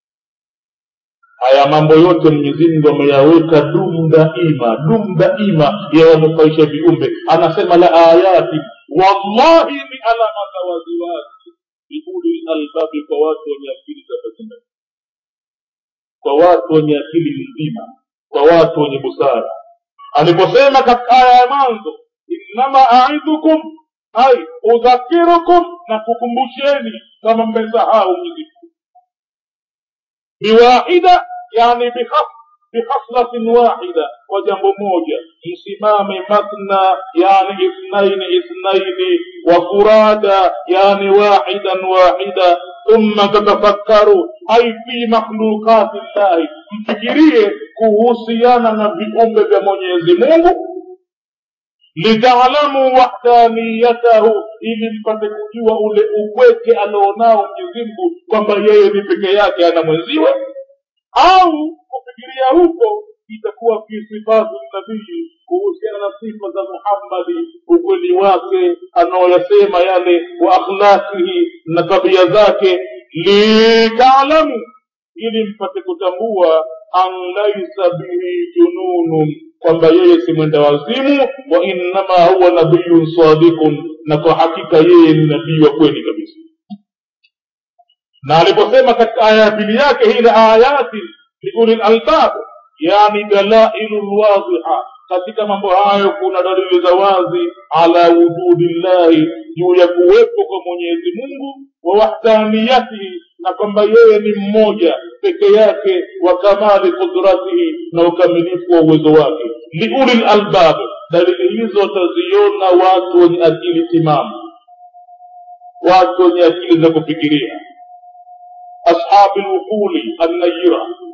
haya mambo yote mwenyezi mungu ameyaweka dum daima dum daima yawanufaisha viumbe anasema la ayati wallahi ni alama za waziwazi liuli lalbabi kwa watu wenye akili za batina kwa watu wenye akili nzima kwa watu wenye busara aliposema katika aya ya mwanzo innama aidhukum ai udhakirukum na kukumbusheni kama mmesahau mwenyezi biwahida yani bikhaslatin wahida kwa jambo moja msimame matna yani ithnaini ithnaini wa furada yani wahidan wahida thumma tatafakkaru ai fi makhlukati llahi mfikirie kuhusiana na viumbe vya mwenyezi mungu litaalamu wahdaniyatahu ili mpate kujua ule upweke alionao mwenyezimngu kwamba yeye ni peke yake ana mwenziwe au kufikiria huko itakuwa fi sifatu nabii kuhusiana na sifa za muhammadi ukweli wake anaoyasema yale wa akhlaqihi na tabia zake litaalamu ili mpate kutambua an laisa bihi jununun kwamba yeye si mwenda wazimu wa innama huwa nabiyun sadikun na kwa hakika yeye ni nabii wa kweli kabisa na aliposema katika aya ya pili yake hile ayati liuli lalbab yani dalailu lwadhiha katika mambo hayo kuna dalili za wazi ala wujudi llahi juu ya kuwepo kwa mwenyezi mungu wa wahdaniyatihi na kwamba yeye ni mmoja peke yake wa kamali qudratihi na ukamilifu wa uwezo wake liuli lalbab dalili hizo wataziona watu wenye akili timamu watu wenye akili za kufikiria ashabi lwuquli annayira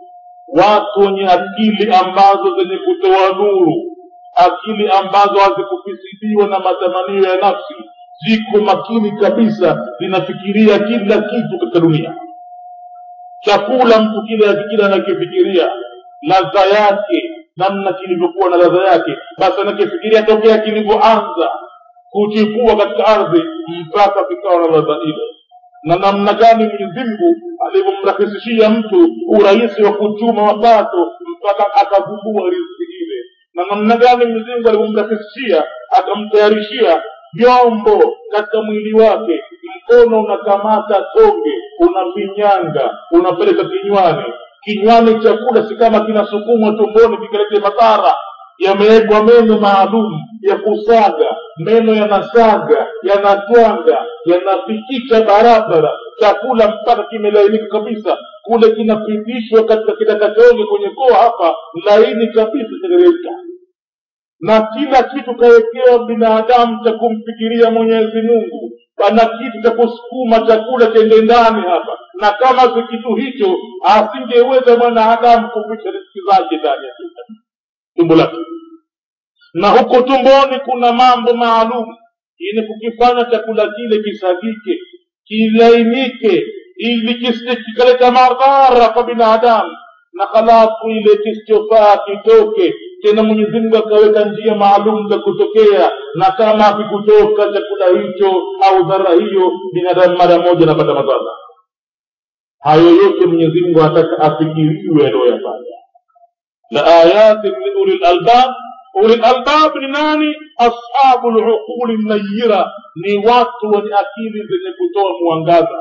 watu wenye akili ambazo zenye kutoa nuru akili ambazo hazikufisidiwa na matamanio ya nafsi ziko makini kabisa zinafikiria kila kitu katika dunia chakula mtu kile akikila anakifikiria ladha yake namna kilivyokuwa na ladha yake basi anakifikiria tokea kilivyoanza kuchipua katika ardhi mpaka kikawa na ladha ile na namna gani mwenyezi mungu alivyomrahisishia mtu urahisi wa kuchuma mapato mpaka akavumbua riziki ile na namna gani mwenyezi mungu alivyomrahisishia akamtayarishia vyombo katika mwili wake mkono unakamata tonge unafinyanga unapeleka kinywani kinywani chakula si kama kinasukumwa tumboni kikalete madhara yamewekwa meno maalum ya kusaga meno yanasaga yanatwanga yanafikisha barabara chakula mpaka kimelainika kabisa kule kinapitishwa katika kitakatonge kwenye koa hapa laini kabisa chateremka na kila kitu kawekewa binadamu cha kumfikiria mwenyezi mungu pana kitu cha kusukuma chakula chende ndani hapa na kama si kitu hicho asingeweza mwanadamu kupisha riski zake ndani ya tumbo lake na huko tumboni kuna mambo maalum ili kukifanya chakula kile kisagike kilainike ili kisije kikaleta madhara kwa binadamu na halafu ile kisichofaa kitoke tena mwenyezi mungu akaweka njia maalum za kutokea na kama akikutoka chakula hicho au dhara hiyo binadamu mara moja anapata madhara hayo yote mwenyezi mungu anataka afikiriwe aliyoyafanya la ayatin liuli lalbab uli lalbab ni nani ashabu luquli nayira ni watu wenye akili zenye kutoa mwangaza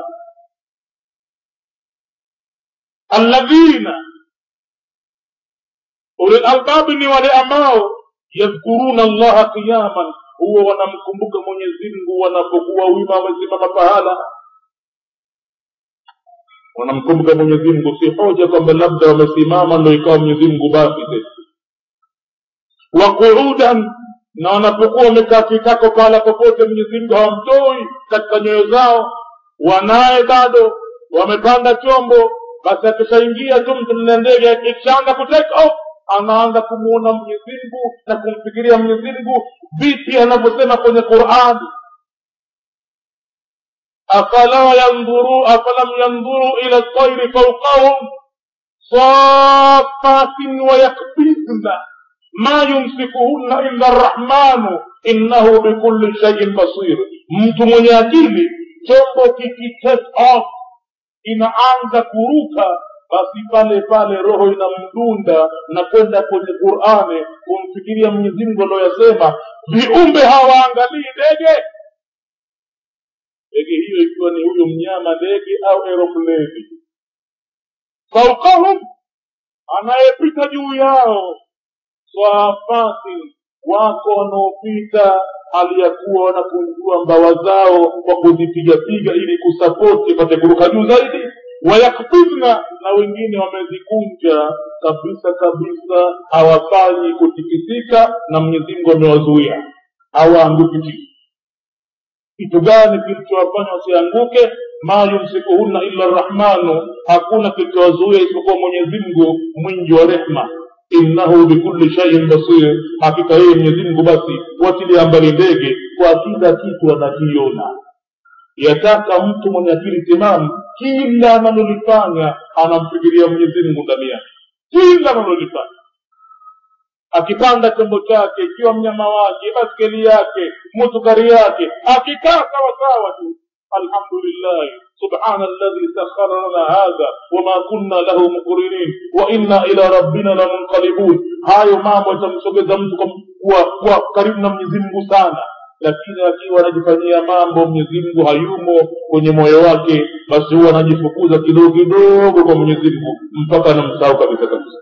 alladhina uli lalbabi ni wale ambao yadhkuruna allaha qiyaman huwa wanamkumbuka mwenyezi mungu wanapokuwa wima wamesimama pahala wanamkumbuka mwenyezi mungu si hoja kwamba labda wamesimama ndo ikawa mwenyezi mungu basi tena waquudan na wanapokuwa wamekaa kitako pahala popote mwenyezi mungu hawamtoi katika nyoyo zao wanaye bado wamepanda chombo basi akishaingia tu mtu na ndege ikishaanza kutake off anaanza kumuona mwenyezi mungu na kumfikiria mwenyezi mungu vipi anavyosema kwenye qurani afala yandhuru afalam yandhuru ila ltairi faukahum safatin wayakbidna ma yumsikuhunna illa rrahmanu innahu bikulli shaiin basir mtu mwenye akili chombo kikitake off inaanza kuruka basi pale pale roho inamdunda na kwenda kwenye qurani kumfikiria mwenyezi mungu alioyasema viumbe hawaangalii ndege ndege hiyo ikiwa ni huyo mnyama ndege au aeropleni faukahum anayepita juu yao swafati wako wanaopita hali ya kuwa wanakunjua mbawa zao kwa kuzipigapiga ili kusapoti ipate kuruka juu zaidi wayakbidna na wengine wamezikunja kabisa kabisa hawafanyi kutikisika na mwenyezi mungu amewazuia hawaanguki chini kitu gani kilichowafanya wasianguke ma yumsikuhunna illa rrahmanu hakuna kilichowazuia isipokuwa mwenyezi mungu mwingi wa rehma innahu bikulli shaiin basir hakika yeye mwenyezi mungu basi watilia mbali ndege kwa kila kitu anakiona yataka mtu mwenye akili timamu kila analolifanya anamfikiria mwenyezi mungu ndani yake kila analolifanya akipanda chombo chake ikiwa mnyama wake baskeli yake mutukari yake akikaa sawasawa tu alhamdulillahi سبحان الذي سخر لنا هذا وما كنا له مقرنين وإنا إلى ربنا لمنقلبون hayo mambo yatamsogeza mtu kuwa, kuwa karibu na mwenyezi mungu sana lakini akiwa anajifanyia mambo mwenyezi mungu hayumo kwenye moyo wake basi huwa anajifukuza kidogo kidogo kwa mwenyezi mungu mpaka anamsahau kabisa kabisa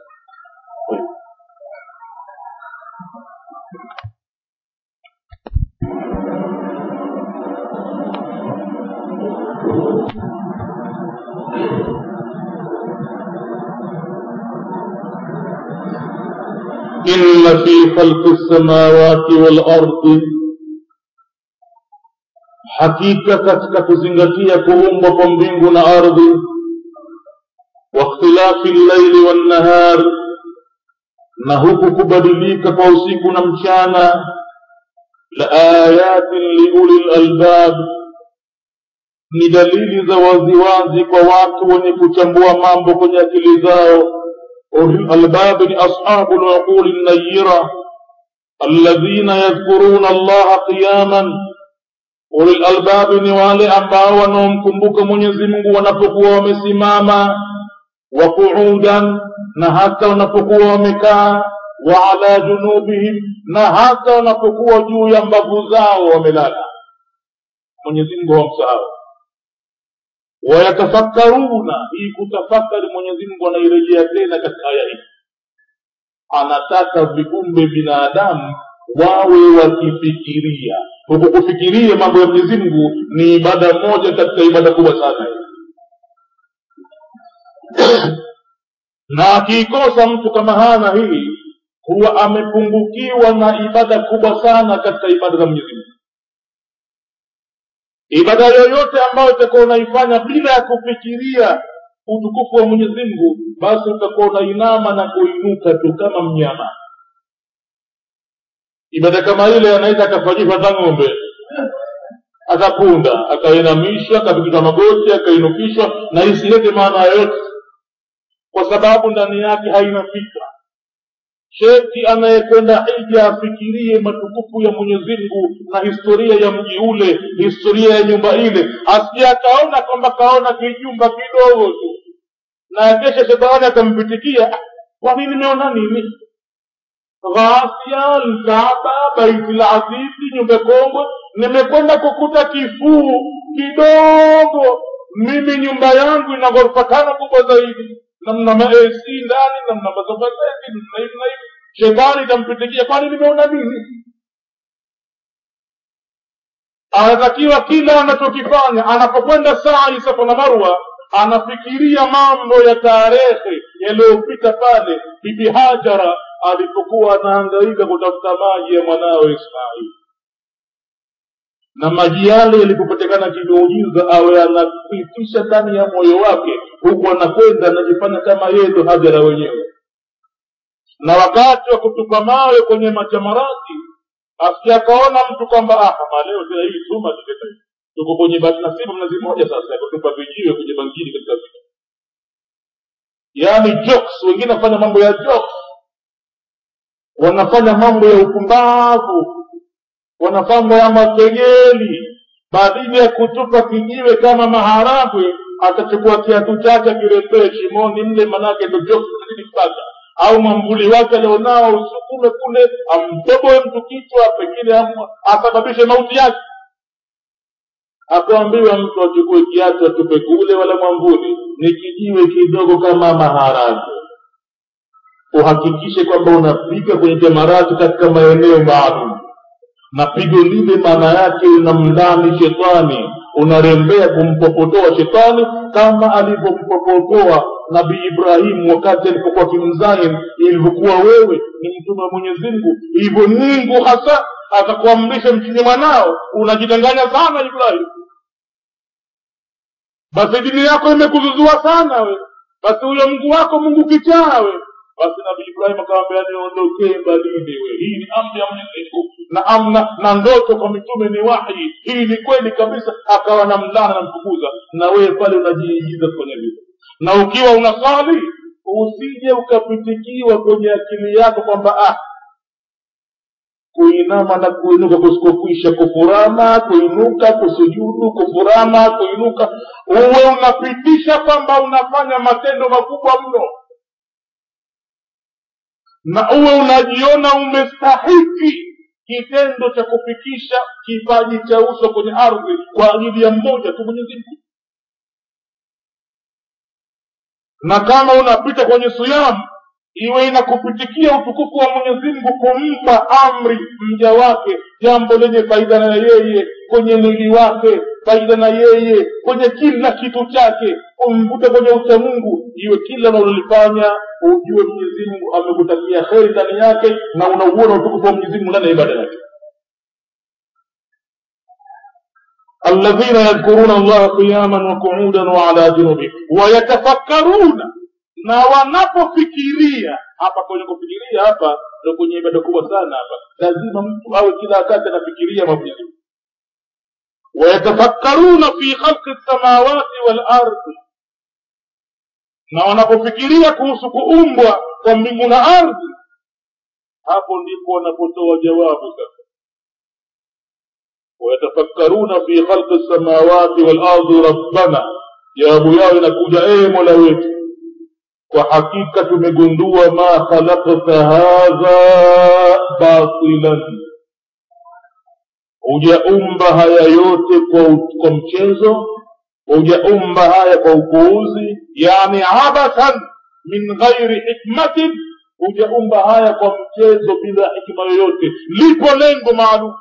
إن في خلق السماوات والأرض hakika katika kuzingatia kuumbwa kwa mbingu na ardhi wa واختلاف الليل والنهار na huku kubadilika kwa usiku na mchana la ayatin liuli lalbab ni dalili za waziwazi kwa watu wenye kuchambua mambo kwenye akili zao ulil albabi ni ashabu luquli nayira alladhina yadhkuruna allaha qiyaman ulil albabi ni wale ambao wanaomkumbuka mwenyezi mungu wanapokuwa wamesimama wa qu'udan na hata wanapokuwa wamekaa wa ala junubihim na hata wanapokuwa juu ya mbavu zao wamelala mwenyezi mungu hawamsahau wayatafakkaruna hii kutafakari mwenyezi mungu anairejea tena katika aya hii anataka viumbe binadamu wawe wakifikiria huku kufikiria mambo ya mwenyezi mungu ni ibada moja katika ibada kubwa sana hii na akiikosa mtu kama hana hii huwa amepungukiwa na ibada kubwa sana katika ibada za mwenyezi mungu ibada yoyote ambayo utakuwa unaifanya bila ya kufikiria utukufu wa mwenyezi mungu basi utakuwa unainama na kuinuka tu kama mnyama ibada kama ile anaweza akafanyishwa hata ng'ombe akapunda akainamishwa akapikishwa magoti akainukishwa na isilete maana yoyote kwa sababu ndani yake haina fikra sheki anayekwenda hija afikirie matukufu ya mwenyezi mungu na historia ya mji ule historia ya nyumba ile asije akaona kwamba kaona kijumba kidogo tu na kesha shetani akampitikia kwa nini nimeona nini ghasia lkaaba baiti lazizi nyumba kongwe nimekwenda kukuta kifuu kidogo mimi nyumba yangu ina ghorofa tano kubwa zaidi namna ma AC ndani namna masofa zaidi namna hivi na hivi shetani itampitikia kwani nimeona nini anatakiwa kila anachokifanya anapokwenda saa safa na marwa anafikiria mambo ya tarehe yaliyopita pale bibi hajara alipokuwa anahangaika kutafuta maji ya mwanawe ismaili na maji yale yalipopatikana kimeujiza awe anapitisha ndani ya moyo wake huku anakwenda anajifanya kama yeye ndo hajara wenyewe na wakati wa kutupa mawe kwenye machamarati asija akaona mtu kwamba ah kama leo tena hii tuma tuko kwenye nasibu mnazi moja sasa ya kutupa vijiwe kwenye bangini katika vita yaani jokes wengine wanafanya mambo ya jokes wanafanya mambo ya upumbavu wanafanya mambo ya makejeli badili ya kutupa kijiwe kama maharagwe atachukua kiatu chake akirembee shimoni mle manake ndo jokes zidi kupata au mwambuli wake alionao usukume kule amtoboe mtu kichwa pengine asababishe mauti yake akaambiwa mtu achukue kiatu atupe kule wala mwambuli ni kijiwe kidogo kama maharagwe uhakikishe kwamba unapiga kwenye jamarati katika maeneo maalum na pigo lile maana yake unamlani shetani unarembea kumpopotoa shetani kama alivyompopotoa nabii ibrahimu wakati alipokuwa kimzain ilivyokuwa wewe ni mtume wa mwenyezi mungu hivyo mungu hasa akakuamrisha mchinye mwanao unajidanganya sana ibrahim basi dini yako imekuzuzua sana we basi huyo mungu wako mungu kichaa we basi nabii ibrahim akawambia niondokee mbalini we hii ni amri ya mwenyezi mungu na amna na ndoto kwa mitume ni wahi hii ni kweli kabisa akawa na mlana namfukuza na wewe pale unajiigiza kufanya vile na ukiwa unasali usije ukapitikiwa kwenye akili yako kwamba ah kuinama na kuinuka kusikokwisha kufurama kuinuka kusujudu kufurama kuinuka uwe unapitisha kwamba unafanya matendo makubwa mno na uwe unajiona umestahiki kitendo cha kufikisha kipaji cha uso kwenye ardhi kwa ajili ya mmoja tu mwenyezi mungu na kama unapita kwenye siyamu iwe inakupitikia utukufu wa mwenyezi mungu kumpa amri mja wake jambo lenye faida na yeye kwenye mwili wake faida na yeye kwenye kila kitu chake umvute kwenye ucha mungu iwe kila unalolifanya ujue mwenyezi mungu amekutakia heri ndani yake na unauona utukufu wa mwenyezi mungu ndani ya ibada yake الذين يذكرون الله قياما وقعودا وعلى جنوبهم ويتفكرون na wanapofikiria hapa kwenye kufikiria hapa ndo kwenye ibada kubwa sana hapa lazima mtu awe kila wakati anafikiria mambo ya Mungu. wayatafakkaruna fi khalqi lsamawati walardi na wanapofikiria kuhusu kuumbwa kwa mbingu na ardhi hapo ndipo wanapotoa jawabu sasa wayatafakkaruna fi khalqi lsamawati walardi rabbana jawabu yao inakuja ee mola wetu kwa hakika tumegundua ma khalaqta hadha batilan hujaumba haya yote kwa, kwa mchezo hujaumba haya kwa upuuzi yani abathan min ghairi hikmatin hujaumba haya kwa mchezo bila hikma yoyote lipo lengo maalum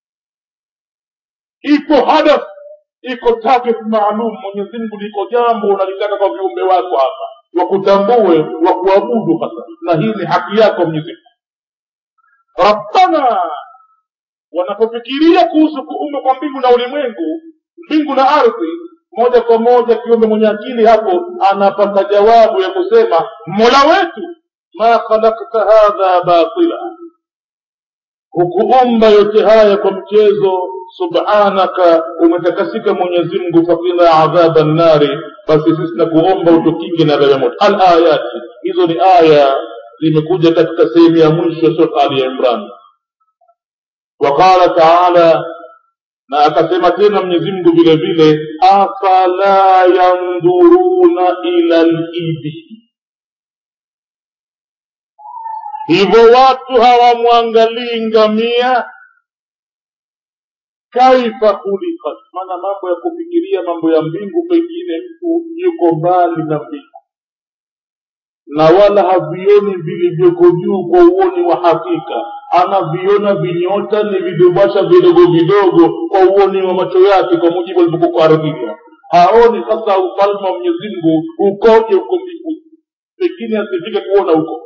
ipo hadaf iko target maalum mwenyezi mungu liko jambo unalitaka kwa viumbe wako hapa wakutambue wakuabudu hasa na hii ni haki yako mwenyezi mungu rabbana wanapofikiria kuhusu kuumba kwa mbingu na ulimwengu mbingu na ardhi moja kwa moja kiumbe mwenye akili hapo anapata jawabu ya kusema mola wetu ma khalakta hadha batila hukuumba yote haya kwa mchezo subhanaka umetakasika mwenyezi mungu fakina adhaba nnari basi sisi nakuomba utukinge na adhabu ya moto al ayati hizo ni aya zimekuja katika sehemu ya mwisho ya surat ali imran وقال تعالى na akasema tena mwenyezi mungu vile vile afala yandhuruna ila libili hivyo watu hawamwangalii ngamia kaifa khuliqat maana mambo ya kufikiria mambo ya mbingu pengine mtu yuko mbali na mbingu na wala havioni vilivyoko juu kwa uoni wa hakika anaviona vinyota ni vidubasha vidogo vidogo kwa uoni wa macho yake kwa mujibu alivyokuwa ardhini haoni sasa ufalme wa mwenyezi mungu ukoje huko mbinguni pengine asifike kuona huko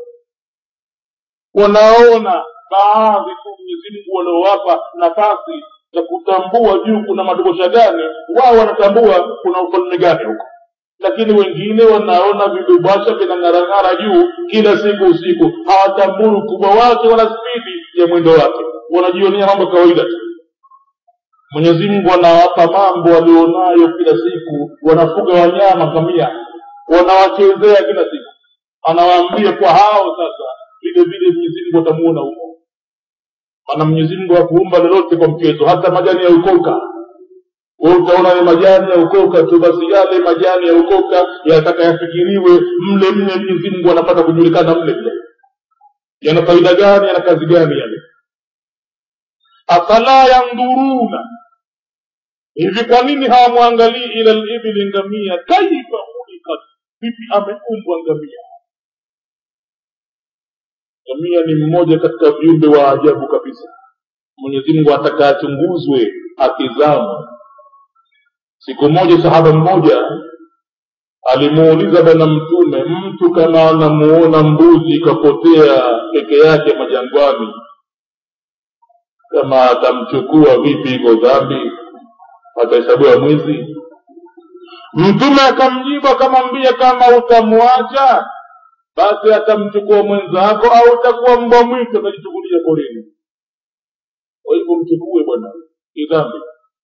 wanaona baadhi tu mwenyezi mungu waliowapa nafasi za kutambua juu kuna madogosha gani wao wanatambua kuna ufalme gani huko lakini wengine wanaona vidubasha vinang'arang'ara juu kila siku usiku hawatambui ukubwa wake wala spidi ya mwendo wake wanajionea mambo kawaida tu mwenyezi mungu anawapa mambo walionayo kila siku wanafuga wanyama kamia wanawachezea kila siku anawaambia kwa hao sasa vile vile mwenyezi mungu watamuona huko maana mwenyezi mungu hakuumba lolote kwa mchezo hata majani ya ukoka we utaona ni majani ya ukoka tu basi yale majani ya ukoka yataka yafikiriwe mle mle mwenyezi mungu anapata kujulikana mle mle yana faida gani yana kazi gani yale afala yandhuruna hivi kwa nini hawamwangalii ila libili ngamia kaifa khulikat vipi ameumbwa ngamia ngamia ni mmoja katika viumbe wa ajabu kabisa mwenyezi mungu ataka achunguzwe akizama siku moja sahaba mmoja alimuuliza bwana mtume mtu kama anamuona mbuzi ikapotea peke yake majangwani kama atamchukua vipi iko dhambi atahesabiwa mwizi mtume akamjibu akamwambia kama utamwacha basi atamchukua mwenzako au utakuwa mbwa mwitu atajichukulia porini kwa hivyo mchukue bwana ni dhambi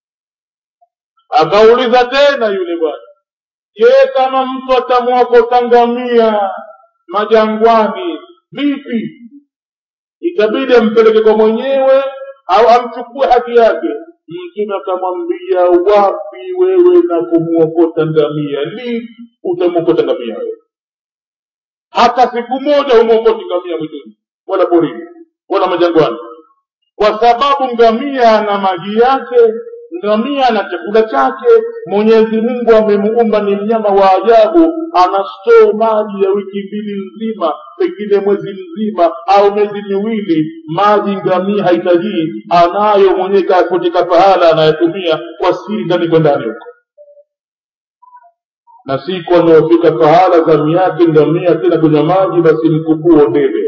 akauliza tena yule bwana je kama mtu atamwokota ngamia majangwani vipi itabidi ampeleke kwa mwenyewe au amchukue haki yake mtume akamwambia wapi wewe na kumwokota ngamia lini utamwokota ngamia wewe hata siku moja humwokoti ngamia mwituni wala porini wala majangwani kwa sababu ngamia ana maji yake ngamia na chakula chake mwenyezi mungu amemuumba ni mnyama wa ajabu ana stoo maji ya wiki mbili nzima pengine mwezi mzima au miezi miwili maji ngamia haitajii anayo mwenyewe katika pahala anayetumia kwa siri ndani kwa ndani huko na siku anaofika pahala zamu yake ngamia tena kunywa maji basi mkubuo debe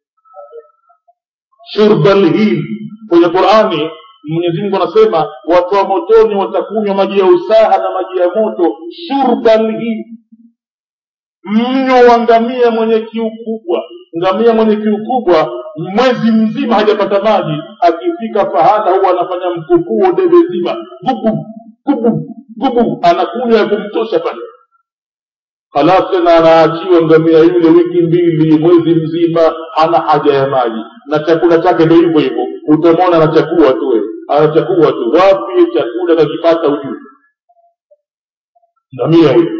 shurbal hil kwenye qurani mwenyezi mungu anasema watu wa motoni watakunywa maji ya usaha na maji ya moto shurban hii mnyo wa ngamia mwenye kiu kubwa ngamia mwenye kiu kubwa mwezi mzima hajapata maji akifika pahala huwa anafanya mkupuo debe zima gubu gubu gubu anakunywa ya kumtosha pale halafu tena anaachiwa ngamia yule wiki mbili mwezi mzima ana haja ya maji na chakula chake ndo hivyo hivyo utamwona anachakua tu we anachakua tu wapi chakula kakipata ujuu ngamia huyo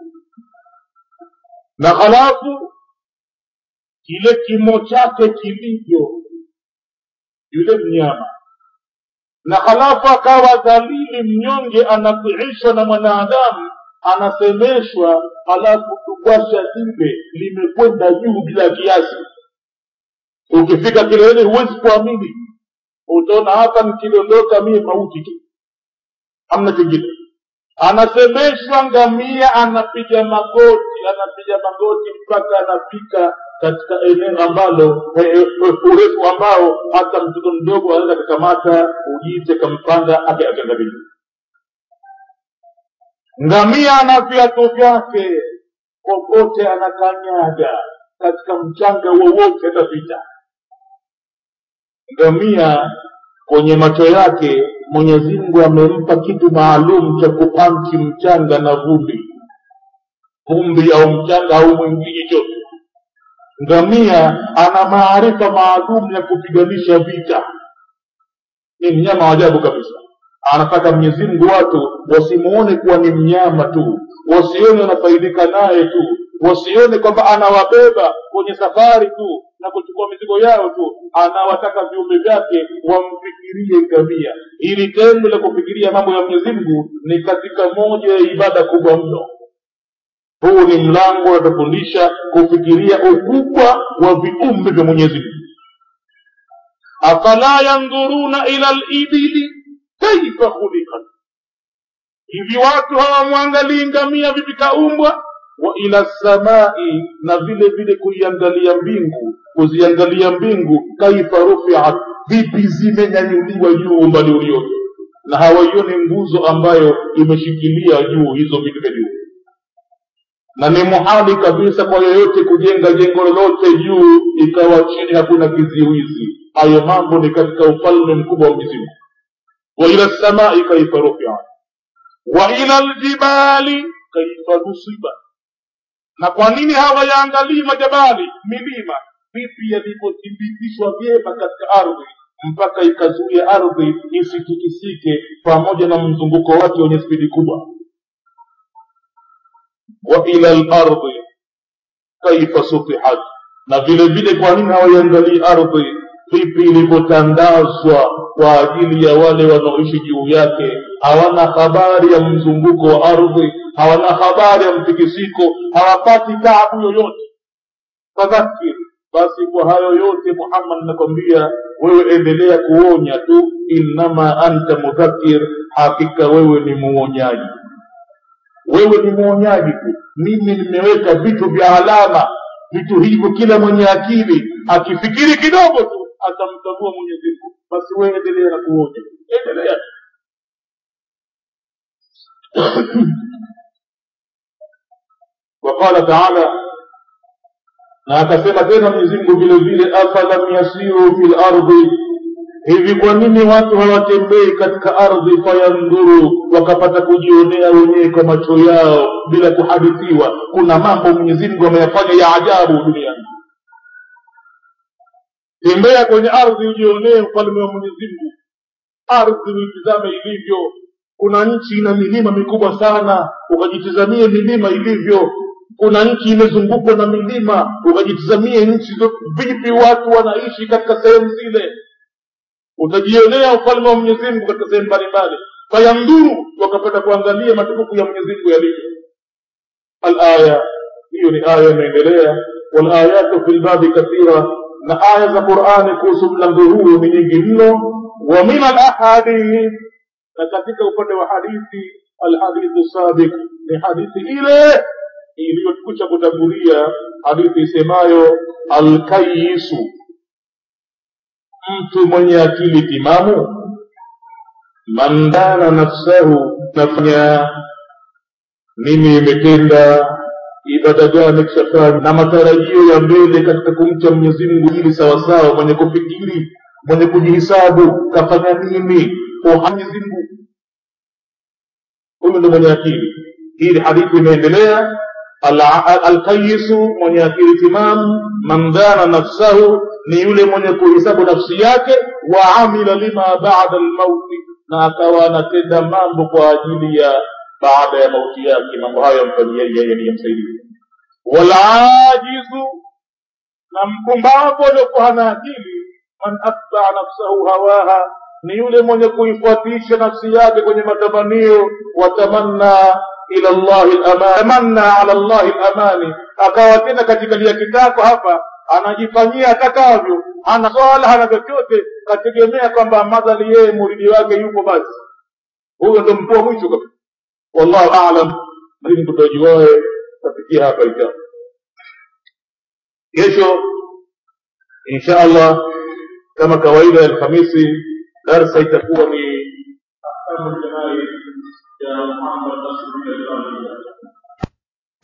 na halafu kile kimo chake kilivyo yule mnyama na halafu akawa dhalili mnyonge anakuishwa na mwanadamu anasemeshwa halafu tugwasha lile limekwenda juu bila kiasi ukifika kileleni huwezi kuamini utaona hapa nikidondoka mie mauti tu hamna kingine anasemeshwa ngamia anapiga magoti anapiga magoti mpaka anafika katika eneo ambalo urefu ambao hata mtoto mdogo anaweza kakamata ujite kampanda akiangalia ngamia ana viatu vyake kokote anakanyaga katika mchanga wowote atapita ngamia kwenye macho yake mwenyezi mungu amempa kitu maalum cha kupanchi mchanga na vumbi vumbi au mchanga au mwingine chote ngamia ana maarifa maalum ya kupiganisha vita ni mnyama wa ajabu kabisa anataka mwenyezi mungu watu wasimuone kuwa ni mnyama tu wasione wanafaidika naye tu wasione kwamba anawabeba kwenye safari tu na kuchukua mizigo yao tu anawataka viumbe vyake wamfikirie ngamia ili tendo la kufikiria mambo ya mwenyezi mungu ni katika moja ya ibada kubwa mno huu ni mlango unatufundisha kufikiria ukubwa wa viumbe vya mwenyezi mungu afala yandhuruna ila libili kaifa khuliqat hivi watu hawamwangalii ngamia vipi kaumbwa wa ila samai na vile vile kuiangalia mbingu kuziangalia mbingu kaifa rufiat vipi zimenyanyuliwa juu umbali uliote na hawaioni nguzo ambayo imeshikilia juu hizo vitu vya juu na ni muhali kabisa kwa yoyote kujenga jengo lolote juu ikawa chini hakuna kiziwizi hayo mambo ni katika ufalme mkubwa wa mwenyezi mungu wa ila samai kaifa rufiat wa ila ljibali kaifa nusibat na kwa nini hawayaangalii majabali milima vipi yalivyothibitishwa vyema katika ardhi mpaka ikazuia ardhi isitikisike pamoja na mzunguko wake wenye spidi kubwa wa ila lardhi kaifa sutihat na vile vile kwa nini hawaiangalii ardhi vipi ilivyotandazwa kwa ajili ya wale wanaoishi juu yake hawana habari ya mzunguko wa ardhi hawana habari ya mtikisiko hawapati taabu yoyote fadhakir basi kwa hayo yote muhammad nakwambia wewe endelea kuonya tu innama anta mudhakir hakika wewe ni muonyaji wewe ni muonyaji tu mimi nimeweka vitu vya alama vitu hivyo kila mwenye akili akifikiri kidogo tu atamtambua mwenyezi mungu basi wewe endelea na kuonya endelea وقال تعالى na akasema tena mwenyezi mungu vile vile afalam yasiru fi lardhi hivi kwa nini watu hawatembei katika ardhi fayandhuru wakapata kujionea wenyewe kwa macho yao bila kuhadithiwa kuna mambo mwenyezi mungu ameyafanya ya ajabu duniani tembea kwenye ardhi ujionee ufalme wa mwenyezi mungu ardhi uitizame ilivyo kuna nchi ina milima mikubwa sana ukajitizamie milima ilivyo kuna nchi imezungukwa na milima ukajitizamie nchi vipi watu wanaishi katika sehemu zile utajionea ufalme wa mwenyezi mungu katika sehemu mbalimbali fayandhuru wakapata kuangalia matukufu ya mwenyezi mungu yalivyo alaya hiyo ni aya imeendelea walayatu fi lbabi kathira na aya za qurani kuhusu mlango huu ni nyingi mno wa min alahadith na katika upande wa hadithi alhadithu sabiq ni hadithi ile iliyokucha kutangulia hadithi isemayo alkayisu mtu mwenye akili timamu man dana nafsahu nafanya mimi imetenda ibada gani kishafanya na matarajio ya mbele katika kumcha mwenyezi mungu ili sawasawa mwenye kufikiri mwenye kujihisabu kafanya nini kwa mwenyezi mungu huyu ndo mwenye akili hii hadithi imeendelea alqayisu mwenye akili timamu man dhana nafsahu ni yule mwenye kuhisabu nafsi yake wa amila lima bada lmauti na akawa anatenda mambo kwa ajili ya baada ya mauti yake mambo hayo yamfanyia yeye ni yamsaidia walajizu na mpumbavu aliokuwa hana akili man atbaa nafsahu hawaha ni yule mwenye kuifuatisha nafsi yake kwenye matamanio watamanna ila llahi lamani tamanna ala llahi lamani akawa tena katika lia kitako hapa anajifanyia atakavyo hana swala hana chochote kategemea kwamba madhali yeye muridi wake yupo basi huyo ndo mtu wa mwisho kabisa wallahu alam lakini tutajuae tafikia hapa insha kesho insha allah kama kawaida ya alhamisi darsa itakuwa ni ahkamu ljanaib ya muhammad nasruddin albani